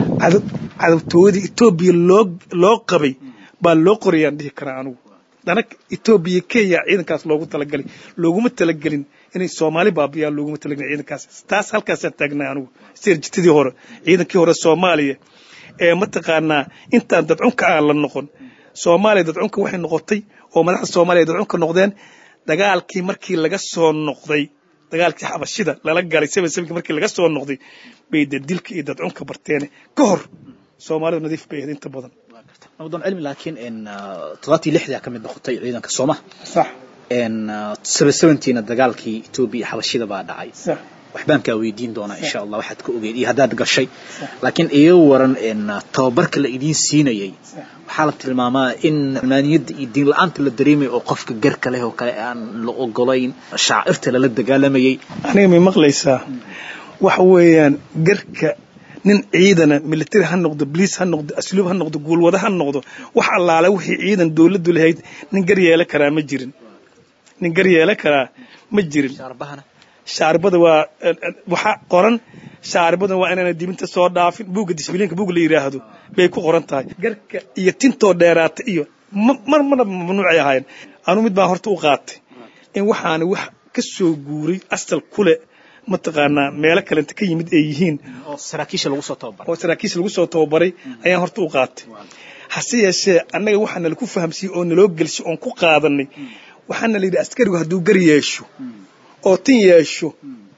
cadowtooyada etoobiya loo loo qabay baa loo qorayaan dhihi karaa anugu dana etoobiya kenya ciidankaas loogu talagalay looguma talagelin inay soomaali baabiyaan looguma talagelin ciidankaas taas halkaasaan taagnay anugu sirjitadii hore ciidankii hore soomaaliya ee mataqaanaa intaan dadcunka aan la noqon soomaaliya dadcunka waxay noqotay oo madaxda soomaaliya dadcunka noqdeen dagaalkii markii laga soo noqday dagaalkii xabashida lala galay seven sevenki markii laga soo noqday bay de dilka iyo dadcunka barteene ka hor soomaalidu nadiif bay ahayd inta badan nabdoon cilmi laakiin toddobatii lixdaa ka mid noqotay ciidanka sooma sax seven seventiina dagaalkii etoobiya iyo xabashida baa dhacay sax waxbaan kaa weydiin doonaa insha allah waxaad ka ogeed iyo haddaad gashay laakiin iga waran tababarka la idiin siinayay waxaa la tilmaamaa in cilmaaniyadda iyo diin la-aanta la dareemaya oo qofka garka leh oo kale aan la ogolayn shaacirta lala dagaalamayay aniga may maqlaysaa waxa weeyaan garka nin ciidana military ha noqdo bliis ha noqdo asluub ha noqdo guulwada ha noqdo wax allaale wixii ciidan dowladdu lahayd nin gar yeela karaa ma jirin nin gar yeela karaa ma jirin shaarbada waa waxaa qoran shaarbada waa inaana dibinta soo dhaafin buugga disbiliinka buug la yidhaahdo bay ku qoran tahay garka iyo tintoo dheeraata iyo mar marna mamnuucay ahaayeen anuu mid baan horta u qaatay in waxaana wax ka soo guuray asal kule mataqaanaa meelo kalenta ka yimid ay yihiin oo saraakiisha lagu soo tababaray oo saraakiisha lagu soo tababaray ayaan horta u qaatay hase yeeshee annaga waxaa nalaku fahamsiiyey oo naloo gelshay oon ku qaadanay waxaana la yidhi askarigu hadduu gar yeesho oo tin yeesho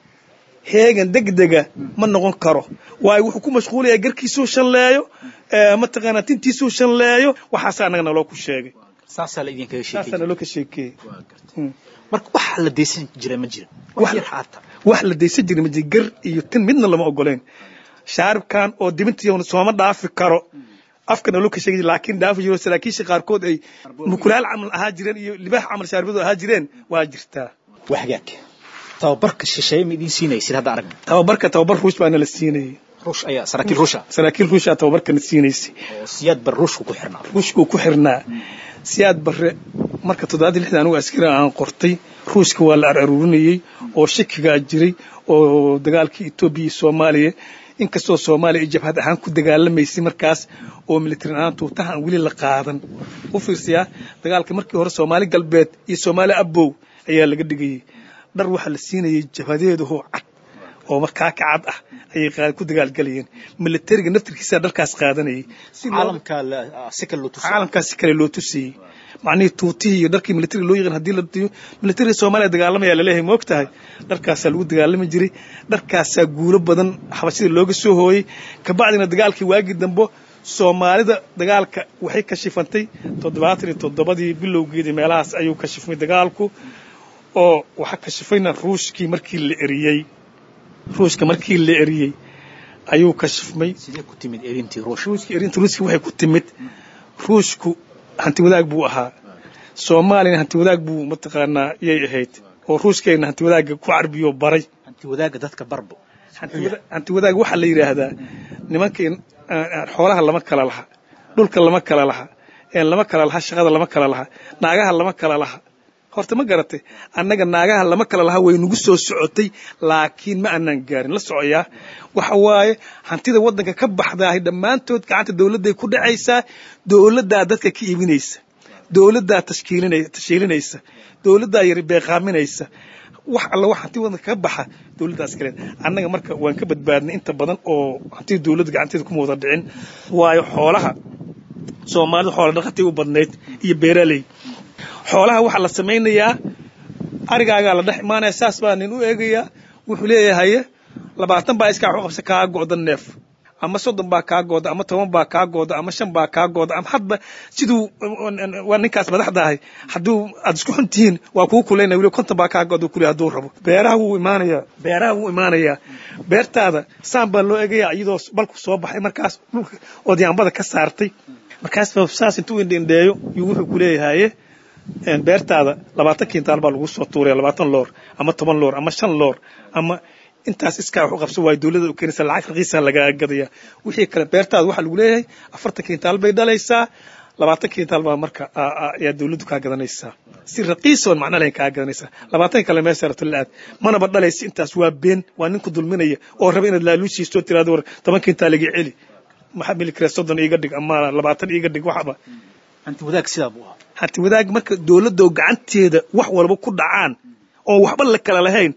heegan degdega ma noqon karo waayo wuxuu ku mashquulayaa garkiisuu shanleeyo mataqaanaa tintiisuu shanleeyo waxaasa annaga naloo ku sheegay saasaa la idinkaga saasaa sheekay naloo ka sheekeeyey Mm. marka wax la deysan jira ma jira wax yar xaata wax la daysan jiray ma jira gar iyo tin midna lama ogoleen shaaribkan oo dibintiiona sooma dhaafi karo afka naloo ka sheegi laakiin dhaafi jiro saraakiisha qaarkood ay mukulaal camal ahaa jireen iyo libaax camal shaarbadu ahaa jireen waa jirtaa waa hagaag tababarka shisheeye ma idiin siinaysid hadda aragna tababarka tababar ruush baa nala siinayay ruush ayaa saraakiil ruusha saraakiil ruushaa tababarkana siinaysay oo siyaad bar ruushku ku xirnaa ruushkuu ku xirnaa siyaad barre marka toddobaadii lixdan anigu askari aan qortay ruushka waa la araruurinayey oo shakigaa jiray oo dagaalkii etoobiya iyo soomaaliya inkastoo soomaaliya ay jabhad ahaan ku dagaalamaysay markaas oo militari ahaan tuutaha aan weli la qaadan u fiirsayaa dagaalka markii hore soomaali galbeed iyo soomaali abow ayaa laga dhigayey dhar waxaa la siinayay jabhadeedahoo cad oo markaa ka cad ah ayay qaad- ku dagaalgalayeen militariga naftirkiisaa dharkaas qaadanayay si loo- caalamka la- si kale loo tusa caalamkaasi kale loo tusayey macnihii tuutihii iyo dharkii militariga loo yaqaan haddii la tiyo militariga soomaaliya dagaalamaya laleeyahay ma og tahay dharkaasaa lagu dagaalami jiray dharkaasaa guulo badan xabashida looga soo hooyey kabacdina dagaalkii waagii dambo soomaalida dagaalka waxay kashifantay toddobaatan iyo toddobadii bilowgeedii meelahaas ayuu kashifmay dagaalku oo waxaa kashifayna ruushkii markii la eriyey ruushka markii la eriyey ayuu kashifmay sidee ku timid erintii ruushka ruushka erinta ruushka waxay ku timid ruushku hanti wadaag buu ahaa soomaaliyana hanti wadaag buu mataqaanaa yay ahayd oo ruushkayna hanti wadaagga ku carbiyo baray hanti wadaagga dadka barbo hanti wada- hanti wadaag waxaa la yidhaahdaa nimankii xoolaha lama kala laha dhulka lama kala laha een lama kala laha shaqada lama kala laha naagaha lama kala laha horta ma garatay annaga naagaha lama kala laha way nagu soo socotay laakiin ma aanan gaarin la socoyaa waxa waaye hantida waddanka ka baxdaahay dhammaantood gacanta dowladday ku dhacaysaa dowladdaa dadka ka iibinaysa dowladdaa tashkiilinay- tashiilinaysa dowladdaa yari beeqaaminaysa wax alla wax hanti waddanka ka baxa dowladdaas kale annaga marka waan ka badbaadnay inta badan oo hantida dowladda gacanteeda kuma wada dhicin waayo xoolaha soomaalida xoola dhaqatay u badnayd iyo beeraley xoolaha waxaa la samaynayaa arigaagaa la dhex imaanaya saas baa nin u eegayaa wuxuu leeyahay labaatan baa iskaa waxu qabsa kaa go'da neef ama soddon baa kaa gooda ama toban baa kaa gooda ama shan baa kaa gooda ama hadba siduu waa ninkaas madaxda ahay hadduu aad isku xun tihiin waa kuu kulaynaya weli konton baa kaa gooda kule hadduu rabo beeraha wuu imaanayaa beeraha wuu imaanayaa beertaada saan baa loo eegayaa iyadoo balku soo baxay markaas dhulka ood yaambada ka saartay markaas baa saas intuu indhendheeyo yuu wuxuu ku leeyahaye beertaada labaatan kintaal baa lagu soo tuuraya labaatan loor ama toban loor ama shan loor ama intaas iskaa wax u qabsan waayo dowladda u keenaysa lacag raqiisa lagaa gadaya wixii kale beertaada waxaa lagu leeyahay afartan kintaal bay dhalaysaa labaatan kintaal baa marka ayaa dowladdu kaa gadanaysaa si raqiisoon macno lahayn kaa gadanaysaa labaatan kale meesha rabto la-aad manaba dhalaysa intaas waa been waa ninku dulminaya oo raba inaad laaluushiisto tiraado war toban kintaal iga celi maxaa mili kare soddon iiga dhig ama labaatan iiga dhig waxba hanti wadaag sidaa buu ahaa hanti wadaag marka dowladda oo gacanteeda wax walba ku dhacaan oon waxba la kala lahayn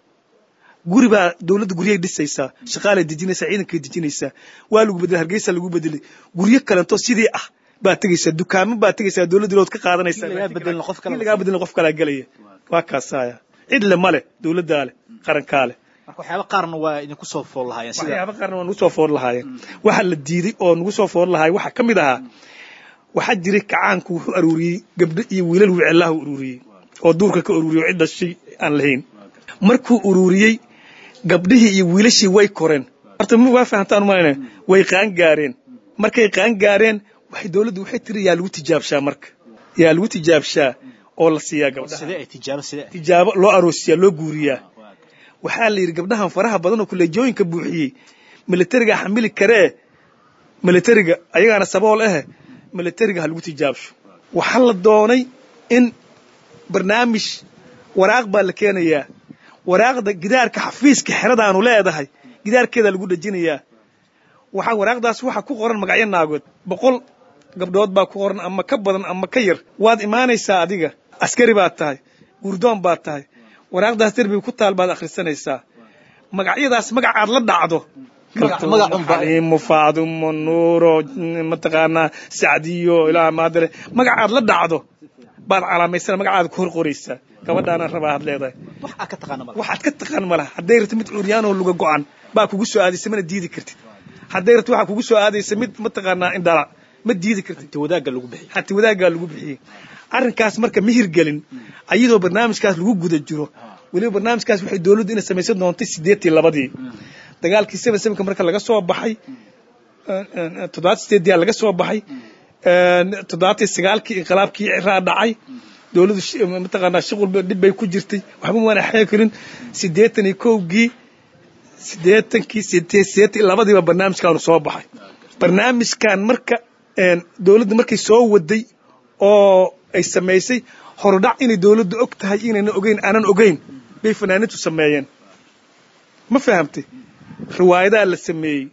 guri baa dowladda guryay dhisaysaa shaqaalay dejinaysaa ciidankay dejinaysaa waa lagu bedelay hargeysa lagu bedelay guryo kalento sidii ah baa tegaysaa dukaamo baa tegaysaa dowladda lood ka qaadanaysaa lagaa bedelin qof kale in lagaa bedelin qof kalaa gelaya waa kaasaya cid le male dowladdaa leh qarankaa leh marka waxyaaba qaarna waa idinku soo fool lahaayeen sida waxyaaba qaarna waa nagu soo foor lahaayeen waxaa la diiday oo nagu soo foor lahaay waxaa ka mid ahaa waxaa jiray kacaanku wuxuu aruuriyey gabdho iyo wiilal wicelaha ururiyey oo duurka ka ururiyey oo cid dhashay aan lahayn markuu ururiyey gabdhihii iyo wiilashii way koreen horta waa fahamtaan umalayna way qaan gaareen markay qaan gaareen waxay dowladdu waxay tiri yaa lagu tijaabshaa marka yaa lagu tijaabshaa oo la siiyaa gabdhaha sidee ay tijaabo sidee tijaabo loo aroosiyaa loo guuriyaa waxaa la yidhi gabdhahan faraha badan oo kuleejooyinka buuxiyey militariga xamili karee militariga ayagaana sabool ahe militariga ha lagu tijaabsho waxaa la doonay in barnaamij waraaq baa la keenayaa waraaqda gidaarka xafiiska xeradaanu leedahay gidaarkeeda lagu dhejinayaa waxaa waraaqdaas waxaa ku qoran magacyo naagood boqol gabdhood baa ku qoran ama ka badan ama ka yar waad imaanaysaa adiga askari baad tahay gurdoon baad tahay waraaqdaas derbiga ku taal baad akhrisanaysaa magacyadaas magacaad la dhacdo xaliimo faadumo nuuro mataqaanaa sacdiyo ilaa maadale magacaad la dhacdo baad calaamaysana magacaada ku hor qoraysaa gabadhaana rabaa had leedahay wax aad ka taqaana malaha waxaad ka taqaan malaha hadday rabto mid curyaanoo luga go-an baa kugu soo aadaysa mana diidi kartid hadday rabto waxaa kugu soo aadaysa mid mataqaanaa indhala ma diidi kartid hanti wadaagga lagu bixiyey hanti wadaaggaa lagu bixiyey arrinkaas marka ma hirgelin ayadoo barnaamijkaas lagu guda jiro weliba barnaamijkaas waxay dowladdu inay samaysan doontay siddeetii labadii dagaalkii seven sevenka marka laga soo baxay toddobaatan sideediyaa laga soo baxay toddobaatan sagaalkii inqilaabkii ciraa dhacay dowladdu mataqaanaa shuqul dhib bay ku jirtay waxba maana xeegi karin siddeetan iyo kowgii siddeetankii siddeetan labadiiba barnaamijkaanu soo baxay barnaamijkan marka dowladda markay soo waday oo ay samaysay horudhac inay dowladdu og tahay inayna ogeyn aanan ogeyn bay fanaaniintu sameeyeen ma fahamtay riwaayadaa la sameeyey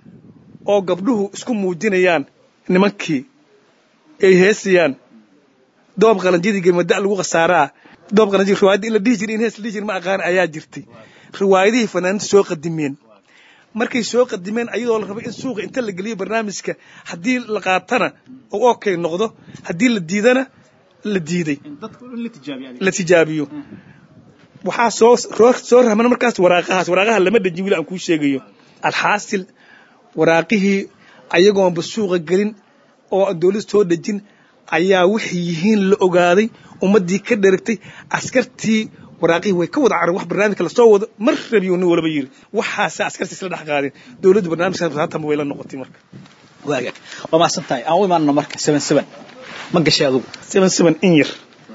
oo gabdhuhu isku muujinayaan nimankii ay heesayaan doob qalanjadii gemada lagu khasaaraa doob qalanjadi riwaayadda in la dhihi jiray in hees la dhihi jiray ma aqaan ayaa jirtay riwaayadihii fanaaniinta soo qadimeen markay soo qadimeen ayadoo la rabay in suuqa inta la geliyo barnaamijka haddii la qaatana oo okay noqdo haddii la diidana la diiday la tijaabiyo waxaa soo soo rahman markaas waraaqahaas waraaqaha lama dhejin wili aan kuu sheegayo alxaasil waraaqihii ayagoonba suuqa gelin oo aan dowladda soo dhejin ayaa waxay yihiin la ogaaday ummaddii ka dheragtay askartii waraaqihii way ka wada careen wax barnaamijka lasoo wado mar rabiyo nin walaba yiri waxaasa askartii isla dhex qaadeen dowladdu barnaamijkaas haatan way la noqotay marka waagaag waa mahadsan tahay aan u imaanno marka seven seven ma gashay adugu seven seven in yar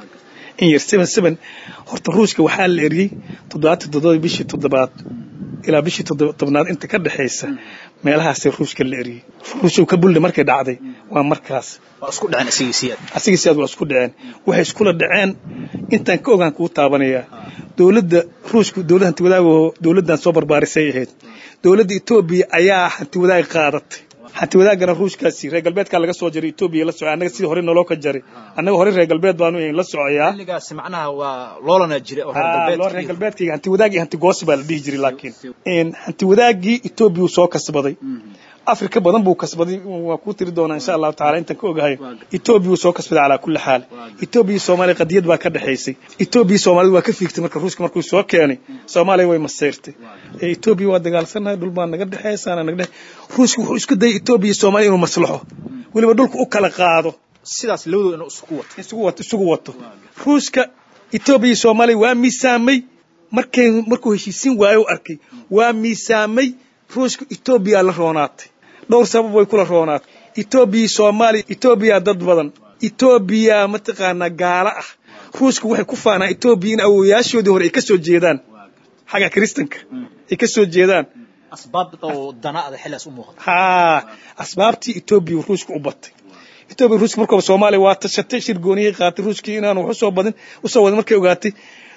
in yar seven seven horta ruushka waxaa la eriyey toddobaatan toddoba bishii toddobaad ilaa bishii tobnaad inta ka dhexaysa meelahaasee ruushka la eriyey ruushka ka buldhe markay dhacday waa markaas waa isku dhaceen asigii siyaad asigii siyaad waa isku dhaceen waxay iskula dhaceen intaan ka ogaan kuu taabanayaa dowladda ruushku dowlad hanti wadaag oo dowladdan soo barbaarisay ahayd dowladda etoobiya ayaa hanti wadaag qaadatay hanti wadaagana ruushkaasi reer galbeedkaa laga soo jaray etoobiya la soco annaga sidii hore naloo ka jaray annaga hore reer galbeed baanu la socoyaa xilligaasi macnaha waa loolana jira oo reer loo reer galbeedkayga hanti wadaag iyo hanti goosi baa la dhihi jiray laakiin hanti wadaagii etoobiya uu soo kasbaday afrika badan buu kasbaday waa kuu tiri doonaa insha allahu tacala intaan ka ogahay etoobiya uu soo kasbaday calaa kulli xaal etoobiya soomaaliya qadiyad baa ka dhexaysay etoobiya soomaalida waa ka fiigtay marka ruushka markuu soo keenay soomaaliya way maseyrtay etoobiya waa dagaalsanahay dhul baa naga dhexeysaana naga dhex ruushka wuxuu isku dayay etoobiya soomaaliya inuu maslaxo weliba dhulka u kala qaado sidaas labadooda inuu isugu wato isugu wato isugu wato ruushka etoobiya soomaaliya waa miisaamay markay markuu heshiisiin waayo u arkay waa miisaamay ruushka etoobiya la roonaatay dhowr sabab way kula roonaatay etoobiya soomaaliya etoobiya dad badan etoobiya mataqaanaa gaalo ah ruushka waxay ku faanaa etoobiya in awowayaashoodii hore ay ka soo jeedaan xagga kiristanka ay ka soo jeedaan asbaab oo danaada xilligaas u muuqata haa asbaabtii etoobiya ruushka u batay etoobiya ruushka markooba soomaaliya waa tashatay shir gooniyay qaatay ruushkii inaanu wax usoo badin usoo wadin markay ogaatay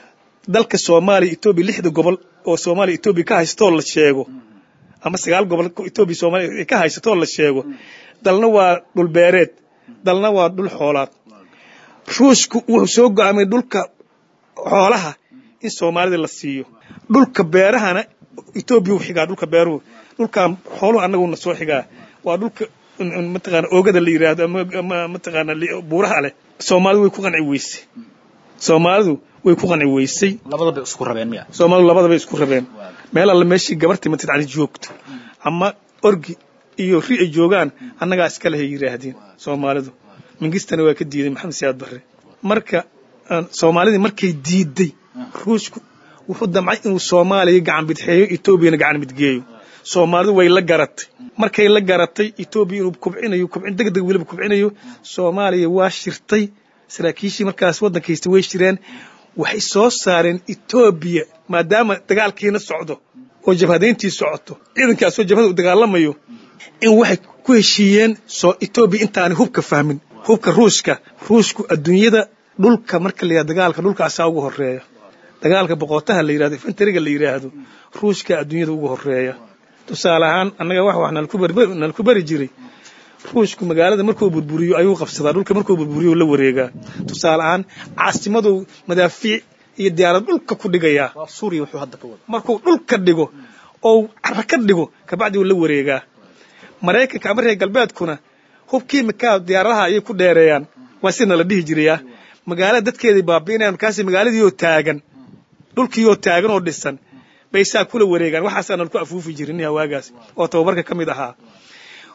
dalka soomaaliya etoobiya lixda gobol oo soomaaliya etoobiya ka haystoo la sheego ama sagaal gobol etoobiya soomaaliya ka haysatoo la sheego dalna waa dhul beereed dalna waa dhul xoolaad ruushku wuxuu soo go'aamay dhulka xoolaha in soomaalida la siiyo dhulka beerahana etoobiya u xigaa dhulka beeruhu dhulkan xooluhu annaguna soo xigaa waa dhulka mataqaana oogada la yidhaahdo ama mataqaana buuraha leh soomaalidu way ku qanci weysay soomaalidu way ku qanci weysay labadaba isku rabeen miya soomaalidu labadaba isku rabeen meel alla meeshii gabartii matid cali joogto ama orgi iyo ri ay joogaan annagaa iska lehay yidhaahdeen soomaalidu mingistana waa ka diiday maxamed siyaad barre marka soomaalidii markay diiday ruushku wuxuu damcay inuu soomaaliya gacan bidxeeyo etoobiyana gacan midgeeyo soomaalidu way la garatay markay la garatay etoobiya inuu kubcinayo kubcin deg deg weliba kubcinayo soomaaliya waa shirtay saraakiishii markaas waddanka haysta way shireen waxay soo saareen etoobiya maadaama dagaalkiina socdo oo jabhadayntii socoto ciidankaasoo jabhada u dagaalamayo in waxay ku heshiiyeen soo etoobiya intaanay hubka fahmin hubka ruushka ruushku adduunyada dhulka marka la yidhahdo dagaalka dhulka asaa ugu horeeya dagaalka boqotaha la yidhahdo infantariga la yidhaahdo ruushka adduunyada ugu horeeya tusaale ahaan annaga wax wax nalku bari jiray ruushku magaalada markuu burburiyo ayuu qabsadaa dhulka markuu burburiyo la wareegaa tusaale ahaan caasimaduu madaafiic iyo diyaarad dhulka ku dhigayaa suuriya wuxuu hadda ka wada markuu dhulka dhigo oo cara ka dhigo kabacdi uu la wareegaa maraykanka ama reer galbeedkuna hub kiimikaa diyaaradaha ayay ku dheereeyaan waa sida la dhihi jirayaa magaalada dadkeeday baabi'inayaan markaasi magaaladiioo taagan dhulkiioo taagan oo dhisan bay saa kula wareegaan waxaasaa nalku afuufi jirin hawaagaas oo tababarka ka mid ahaa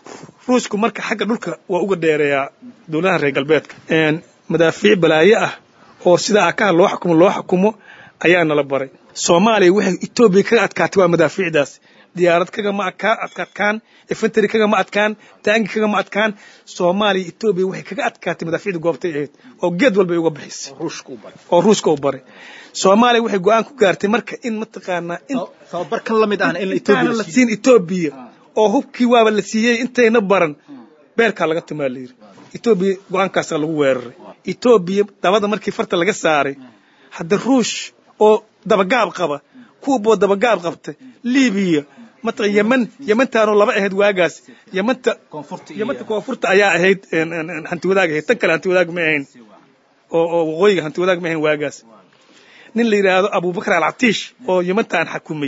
ruushku marka xagga dhulka waa uga dheereeyaa dowladaha reer galbeedka madaafiic balaaye ah oo sida akaha loo xukumo loo xukumo ayaa nala baray soomaaliya waxay etoobiya kaga adkaatay waa madaafiicdaas diyaarad kagama adkaan efentary kagama adkaan taangi kagama adkaan soomaaliya etoobiya waxay kaga adkaatay madaafiicda goobtay ahayd oo geed walbay uga bixisay oo ruushka u baray soomaaliya waxay go-aan ku gaartay marka in mataqaanaa tababarkan la mid ahna in intaana la siin etoobiya oo hubkii waaba la siiyey intayna baran beerkaa laga tumaa la yidhi etoobiya go-aankaasaa lagu weeraray etoobiya dabada markii farta laga saaray hadda ruush oo dabagaab qaba kuwaboo dabagaab qabta libiya mataqan yeman yemantaanoo laba ahayd waagaas yemanta yemanta koonfurta ayaa ahayd hanti wadaag ahayd tan kale hanti wadaag ma ahayn oo oo waqooyiga hanti wadaag ma ahayn waagaas nin la yidhaahdo abubakar alcatiish oo yemantaan xakumay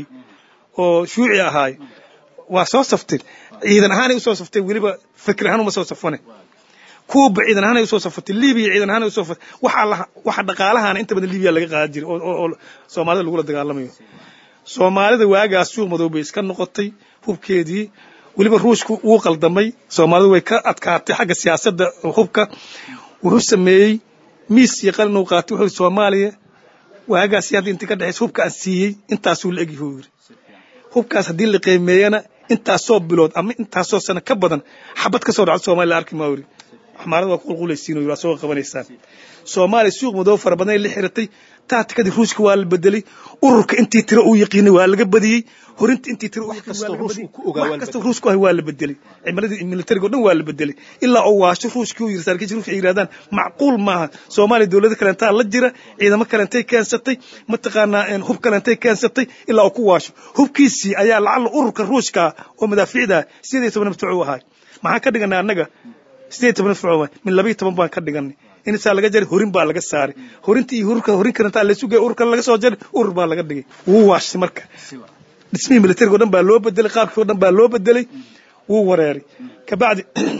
oo shuuci ahaay waa soo safteen ciidan ahaanay usoo safteen weliba fikir ahaan uma soo safane kuuba ciidan ahaanay usoo safatay libiya ciidan ahaanay usoo safatay waxaa waxa dhaqaalahaana inta badan libiya laga qaadan jiray oo soomaalida lagula dagaalamayo soomaalida waagaas suuq madow bay iska noqotay hubkeedii weliba ruushku wuu qaldamay soomaalidu way ka adkaatay xagga siyaasadda hubka wuxuu sameeyey miis iyo qalin uu qaatay wuxuu soomaaliya waagaas hadda intii ka dhexaysa hubka aan siiyey intaasuu la egyahu yiri hubkaas haddii la qiimeeyana intaasoo bilood ama intaasoo sano ka badan xabad ka soo dhacdo soomaliya la arki maa yiri xamaarada waa ku qulqulaysiin waa soo qabanaysaan soomaaliya suuq madow fara badan ay la xiratay taatikadii ruushka waa la bedelay ururka intii tiro uu yaqiinay waa laga badiyey horinta intii tiro wax kasta ruushku ahay waa la bedelay cimiladii militariga o dhan waa la bedelay ilaa oo waasho ruushkii uu yiri saraakiisha ruushka ay yidhahdaan macquul maaha soomaaliya dowlado kaleentaa la jira ciidamo kalentay keensatay mataqaanaa hub kalentay keensatay ilaa oo ku waasho hubkiisii ayaa lacalla ururka ruushka oo madaafiicda sideed iyo toban maftuuc u ahay maxaan ka dhiganay annaga sideed toban mafcuuma min laba iyo toban baan ka dhiganay insaa laga jaray horin baa laga saaray horinta iyo hururka horin karantaa laysu geey ururka laga soo jaray urur baa laga dhigay wuu waashay marka dhismihii militariga o dhan baa loo bedelay qaabkii o dhan baa loo bedelay wuu wareeray kabacdi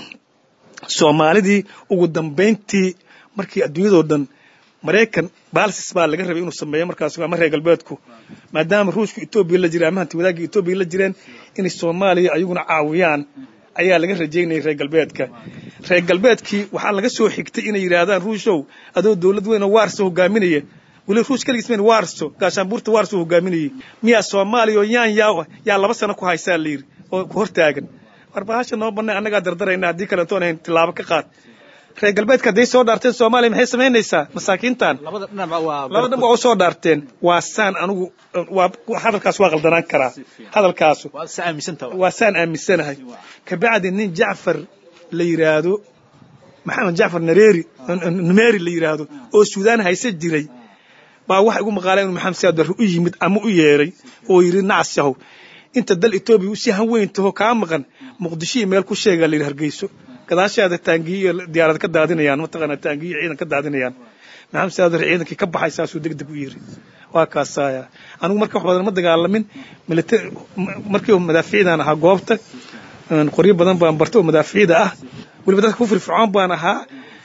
soomaalidii ugu dambayntii markii adduunyadoo dhan maraykan baalsis baa laga rabay inuu sameeyo markaas ama reer galbeedku maadaama ruushku etoobiya la jiray ama hanti wadaagii etoobiya la jireen inay soomaaliya ayaguna caawiyaan ayaa laga rajaynayay reer galbeedka reer galbeedkii waxaa laga soo xigtay inay yidhaahdaan ruushow adoo dowlad weyn oo waarso hogaaminaya weli ruush kaligiis mayn waarso gaashaanbuurta waarso hogaaminayay miyaa soomaaliya oo yaan yaa yaa laba sano ku haysaa la yidhi oo ku hortaagan war bahasha noo bannay annagaa dardarayna haddii kalentoon ahayn tilaabo ka qaad reer galbeedka hadday soo dhaarteen soomaaliya maxay samaynaysaa masaakiintan labada dhan waa u soo dhaarteen waa saan anigu waa hadalkaas waa qaldanaan karaa hadalkaasu waa saan aaminsanahay kabacdi nin jacfar la yidhaahdo maxamed jacfar nareeri numeeri la yidhaahdo oo suudaan hayse jiray baa waxa igu maqaalay inuu maxamed siyaad barre u yimid ama u yeeray oo yidhi nacas yahow inta dal etoobiya u si hanweyn taho kaa maqan muqdishihii meel ku sheegaa la yidhi hargeyso gadaashaada taangiyo iyo diyaarad ka daadinayaan mataqaanaa taangiyo iyo ciidan ka daadinayaan maxamed siyaad barre ciidankii ka baxay saasuu deg deg u yidhi waa kaasaya anigu marka wax badan ma dagaalamin military markii madaafiicdan ahaa goobta qoryo badan baan bartay oo madaafiicda ah weliba dadka ku firfircoon baan ahaa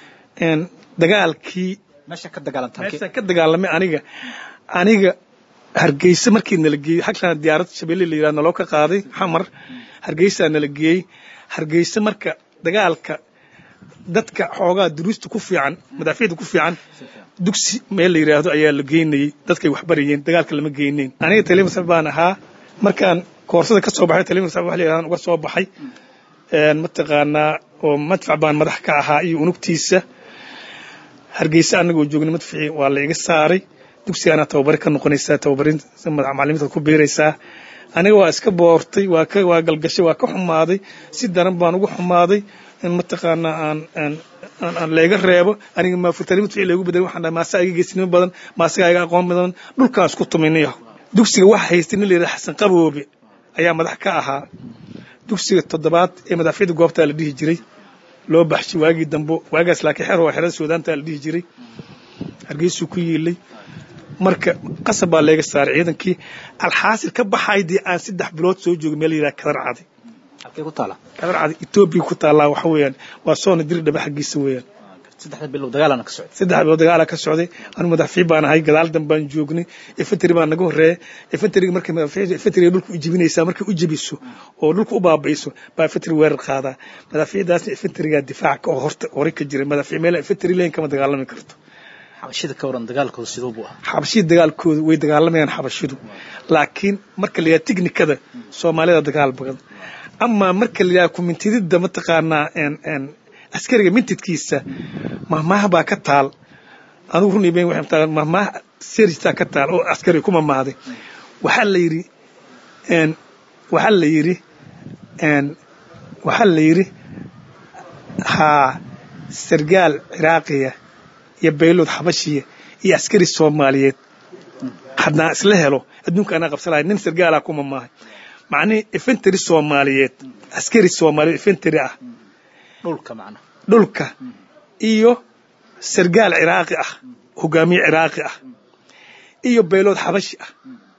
dagaalkii meeshaan ka dagaalamay aniga aniga hargeysa markii nala geeyey xaglaan diyaarad shabeelle la yidhahdo naloo ka qaaday xamar hargeysaa nala geeyey hargeysa marka dagaalka dadka xoogaa duruusta ku fiican madaafiicda ku fiican dugsi meel la yidhaahdo ayaa la geynayey dadkay waxbarayeen dagaalka lama geyneyn aniga talimasaf baan ahaa markaan koorsada ka soo baxay talimasaf wax la yidhahdo uga soo baxay mataqaanaa oo madfac baan madax ka ahaa iyo unugtiisa hargeysa anagoo joogna madficii waa la iga saaray dugsigaana tababari ka noqonaysaa tababarin macalimiinta ku biiraysaa aniga waa iska boortay waa ka waa galgashay waa ka xumaaday si daran baan ugu xumaaday in mataqaanaa aan aan aan layga reebo aniga maafurtani madficii laygu bedelay waxaan dhahay maasaa iga geesnimo badan maasagaa iga aqoon badan dhulkaan isku tuminayo dugsiga waxa haystay nin la yidhaha xasan qaboobe ayaa madax ka ahaa dugsiga toddobaad ee madaafiicda goobtaa la dhihi jiray loo baxshay waagii dambo waagaas laakiin xer waa xerada suudaantaa la dhihi jiray hargeysuu ku yiilay marka qasab baa leega saaray ciidankii alxaasil ka baxay dee aan saddex bilood soo joogay meel yidhaha kadar cadi kadar cadi etoobiya ku taallaa waxa weeyaan waa soona diri dhaba xaggiisa weeyaan saddexda bilow dagaalana ka socday saddex bilood dagaala ka socday anu madaxfiib baan ahay gadaal dan baan joognay infantry baa naga horeeya infantryga markay infantryga dhulka u jebinaysaa markay u jebiso oo dhulka u baabi'iso baa infantry weerar qaadaa madaxfiidaasna infantryga difaaca oo horta hore ka jira madaxfiib meel infantry leen kama dagaalami karto xabashida ka waran dagaalkooda siduu buu ahaa xabashida dagaalkooda way dagaalamayaan xabashidu laakiin marka la yidhaha tiknikada soomaalida dagaal badan ama marka la yidhaha kumintidida mataqaanaa askariga mintidkiisa mahmaah baa ka taal anugu run iben waxay mataa mahmaah serjtaa ka taal oo askari ku mamaaday waxaa la yidhi waxaa la yidhi waxaa la yidhi haa sargaal ciraaqiya iyo baylood xabashiya iyo askari soomaaliyeed haddaan isla helo adduunka anaa qabsanaya nin sargaalaa ku mamaahay macnihii infantry soomaaliyeed askari soomaaliyeed infantry ah dhulka macna dhulka iyo sargaal ciraaqi ah hogaamiye ciraaqi ah iyo baylood xabashi ah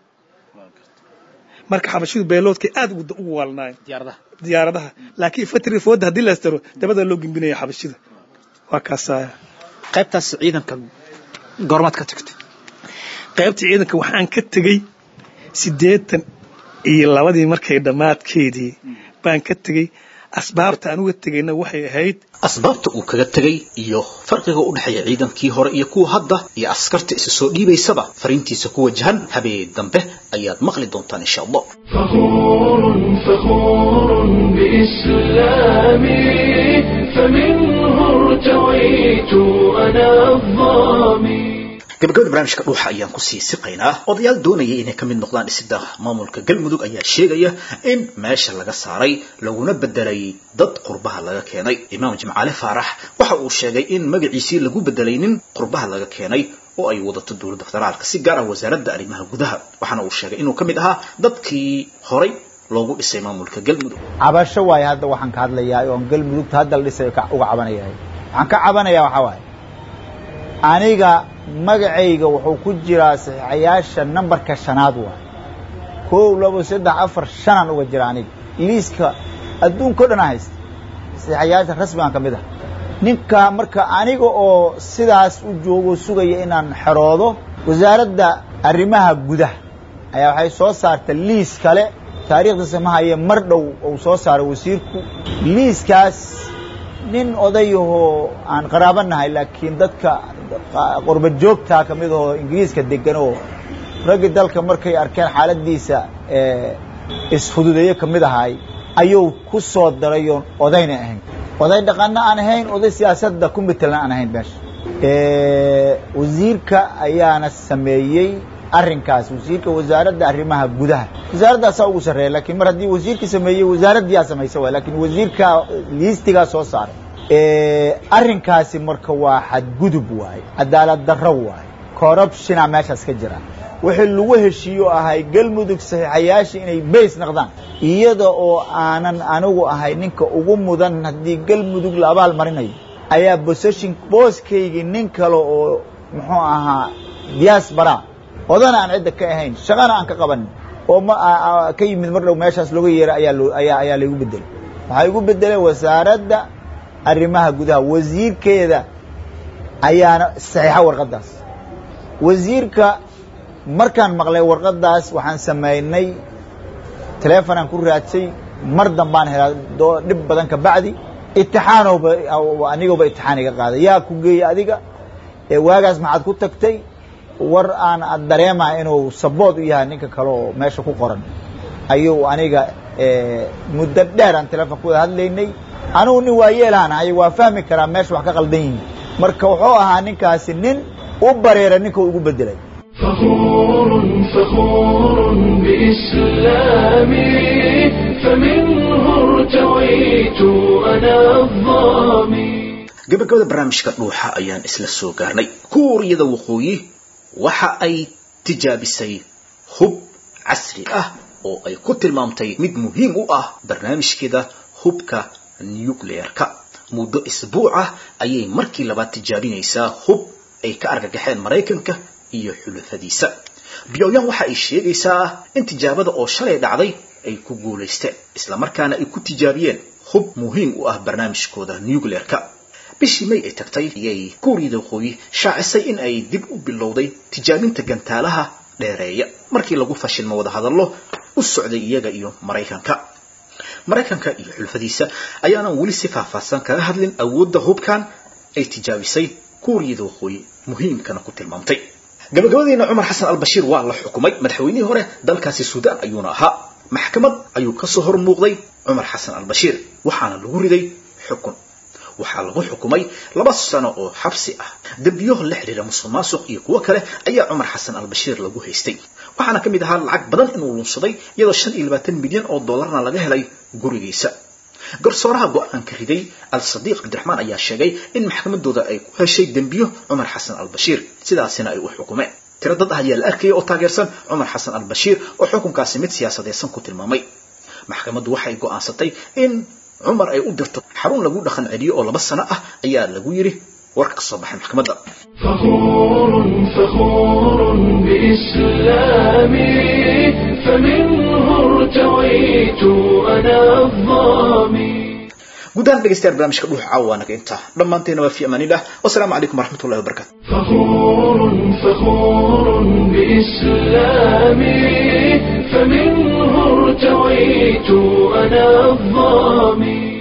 marka xabashidu bayloodkay aad ugu waalnaayeen diyaaradaha diyaaradaha laakiin infantry fooda haddii la astaro dabada loo gembinaya xabashida waa kaasaya qaybtaas ciidanka goormaad ka tagtay qaybta ciidanka waxaan ka tegey siddeetan iyo labadii markay dhammaadkeedii baan ka tegey asbaabta aan uga tegayna waxay ahayd asbaabta uu kaga tegay iyo farqiga u dhexeeya ciidankii hore iyo kuwa hadda iyo askarta isa soo dhiibaysaba fariintiisa ku wajahan habeen dambe ayaad maqli doontaan insha allah فخور فخور بإسلامي فمنه ارتويت أنا الظامي gabagabada barnaamijka dhuuxa ayaan kusii siqaynaa odayaal doonaya inay ka mid noqdaan dhisida maamulka galmudug ayaa sheegaya in meesha laga saaray laguna bedelay dad qurbaha laga keenay imaam jimcaale faarax waxa uu sheegay in magaciisii lagu bedelay nin qurbaha laga keenay oo ay wadato dowladda federaalka si gaar ah wasaaradda arrimaha gudaha waxaana uu sheegay inuu ka mid ahaa dadkii horay loogu dhisay maamulka galmudug cabasho waaye hadda waxaan ka hadlayaa oon galmudugta hadda la dhisay uga cabanayahay waxaan ka cabanayaa waxaa waaye aniga magacayga wuxuu ku jiraa saxiixayaasha nambarka shanaad waay kow labo saddex afar shanaan uga jira aniga liiska adduunka o dhan a haysta saxiixayaasha rasmigan ka mid ah ninka marka aniga oo sidaas u joogo sugaya inaan xeroodo wasaaradda arrimaha gudaha ayaa waxay soo saarta liis kale taariikhdiisa ma haye mar dhow uu soo saaray wasiirku liiskaas nin odayahoo aan qaraabanahay laakiin dadka qurba joogtaa ka mid ahoo ingiriiska degan oo raggi dalka markay arkeen xaaladiisa isfududeeye ka mid ahay ayuu ku soo daray oon odayna ahayn oday dhaqanna aan ahayn oday siyaasadda ku metelna aan ahayn meesha wasiirka ayaana sameeyey arrinkaas wasiirka wasaaradda arrimaha gudaha wasaaradaasaa ugu sarreeya lakiin mar haddii wasiirka sameeyey wasaaraddiyaa samaysa waay lakin wasiirka liistigaa soo saaray arrinkaasi marka waa xadgudub waaye cadaalad darro waaye corruptiona meeshaas ka jira wixii lagu heshiiyo ahay galmudug saxiixayaasha inay bays naqdaan iyada oo aanan anigu ahay ninka ugu mudan haddii galmudug la abaal marinayo ayaa boseshin booskaygii nin kale oo muxuu ahaa diaspora odana aan cidda ka ahayn shaqana aan ka qabanin oo ma ka yimid mar dhow meeshaas looga yeeray ayaa loo ayaa ayaa laygu bedelay waxaa igu bedelay wasaaradda arrimaha gudaha wasiirkeeda ayaana saxiixa warqaddaas wasiirka markaan maqlay warqaddaas waxaan samaynay telefonaan ku raadsay mar dambaan helaa doo dhib badan ka bacdi itixaanowba anigooba itixaan iga qaaday yaa ku geeyey adiga waagaas maxaad ku tagtay war aan dareema inuu sabood u yahay ninka kale oo meesha ku qoran ayuu aniga muddo dheer aan telefon ku wada hadlaynay anugu nin waa yeelaan ahay waa fahmi karaa meesha wax ka qaldan yihiin marka wuxuu ahaa ninkaasi nin u bareera ninka ugu bedelay فخور فخور بإسلامي فمنه ارتويت أنا الظامي gabagabada barnaamijka dhuuxa ayaan isla soo gaarnay kuuriyada waqooyi waxa ay tijaabisay hub casri ah oo ay ku tilmaamtay mid muhiim u ah barnaamijkeeda hubka nucleerka muddo isbuuc ah ayay markii labaad tijaabinaysaa hub ay ka argagaxeen maraykanka iyo xulafadiisa pyongyang waxa ay sheegaysaa in tijaabada oo shalay dhacday ay ku guulaysteen islamarkaana ay ku tijaabiyeen hub muhiim u ah barnaamijkooda nucleerka bishii may ay tagtay ayay kuuriyada waqooyi shaacisay in ay dib u bilowday tijaabinta gantaalaha dheereeya markii lagu fashilmo wadahadallo u socday iyaga iyo maraykanka maraykanka iyo xulfadiisa ayaanan weli si faahfaahsan kaga hadlin awoodda hubkan ay tijaabisay kuuriyada waqooyi muhiimkana ku tilmaamtay gabagabadiina cumar xasan albashiir waa la xukumay madaxweynihii hore dalkaasi suudaan ayuuna ahaa maxkamad ayuu kasoo hor muuqday cumar xasan albashiir waxaana lagu riday xukun waxaa lagu xukumay laba sano oo xabsi ah dembiyo la xidhiira musuq maasuq iyo kuwo kale ayaa cumar xasan albashiir lagu haystay waxaana ka mid ahaa lacag badan inuu lunsaday iyadoo shan iyo labaatan milyan oo dollarna laga helay gurigiisa garsooraha go-aanka riday al-sadiiq cabdiraxmaan ayaa sheegay in maxkamadooda ay ku heshay dembiyo cumar xasan albashiir sidaasina ay u xukumeen tiro dad ah ayaa la arkayay oo taageersan cumar xasan albashiir oo xukunkaasi mid siyaasadeysan ku tilmaamay maxkamaddu waxay go'aansatay in cumar ay u dirto xarun lagu dhaqan celiyo oo laba sano ah ayaa lagu yidhi warka ka soo baxay maxkamadda فخور فخور بإسلامي فمنه ارتويت أنا الظامي gudahaan dhegeystayaal barnaamijka dhuuxa caawa waa naga intaa dhammaanteena waa fi amaanillah wasalaamu calaykum waraxmatullahi wabarakatu فخور فخور بإسلامي فمنه ارتويت أنا الظامي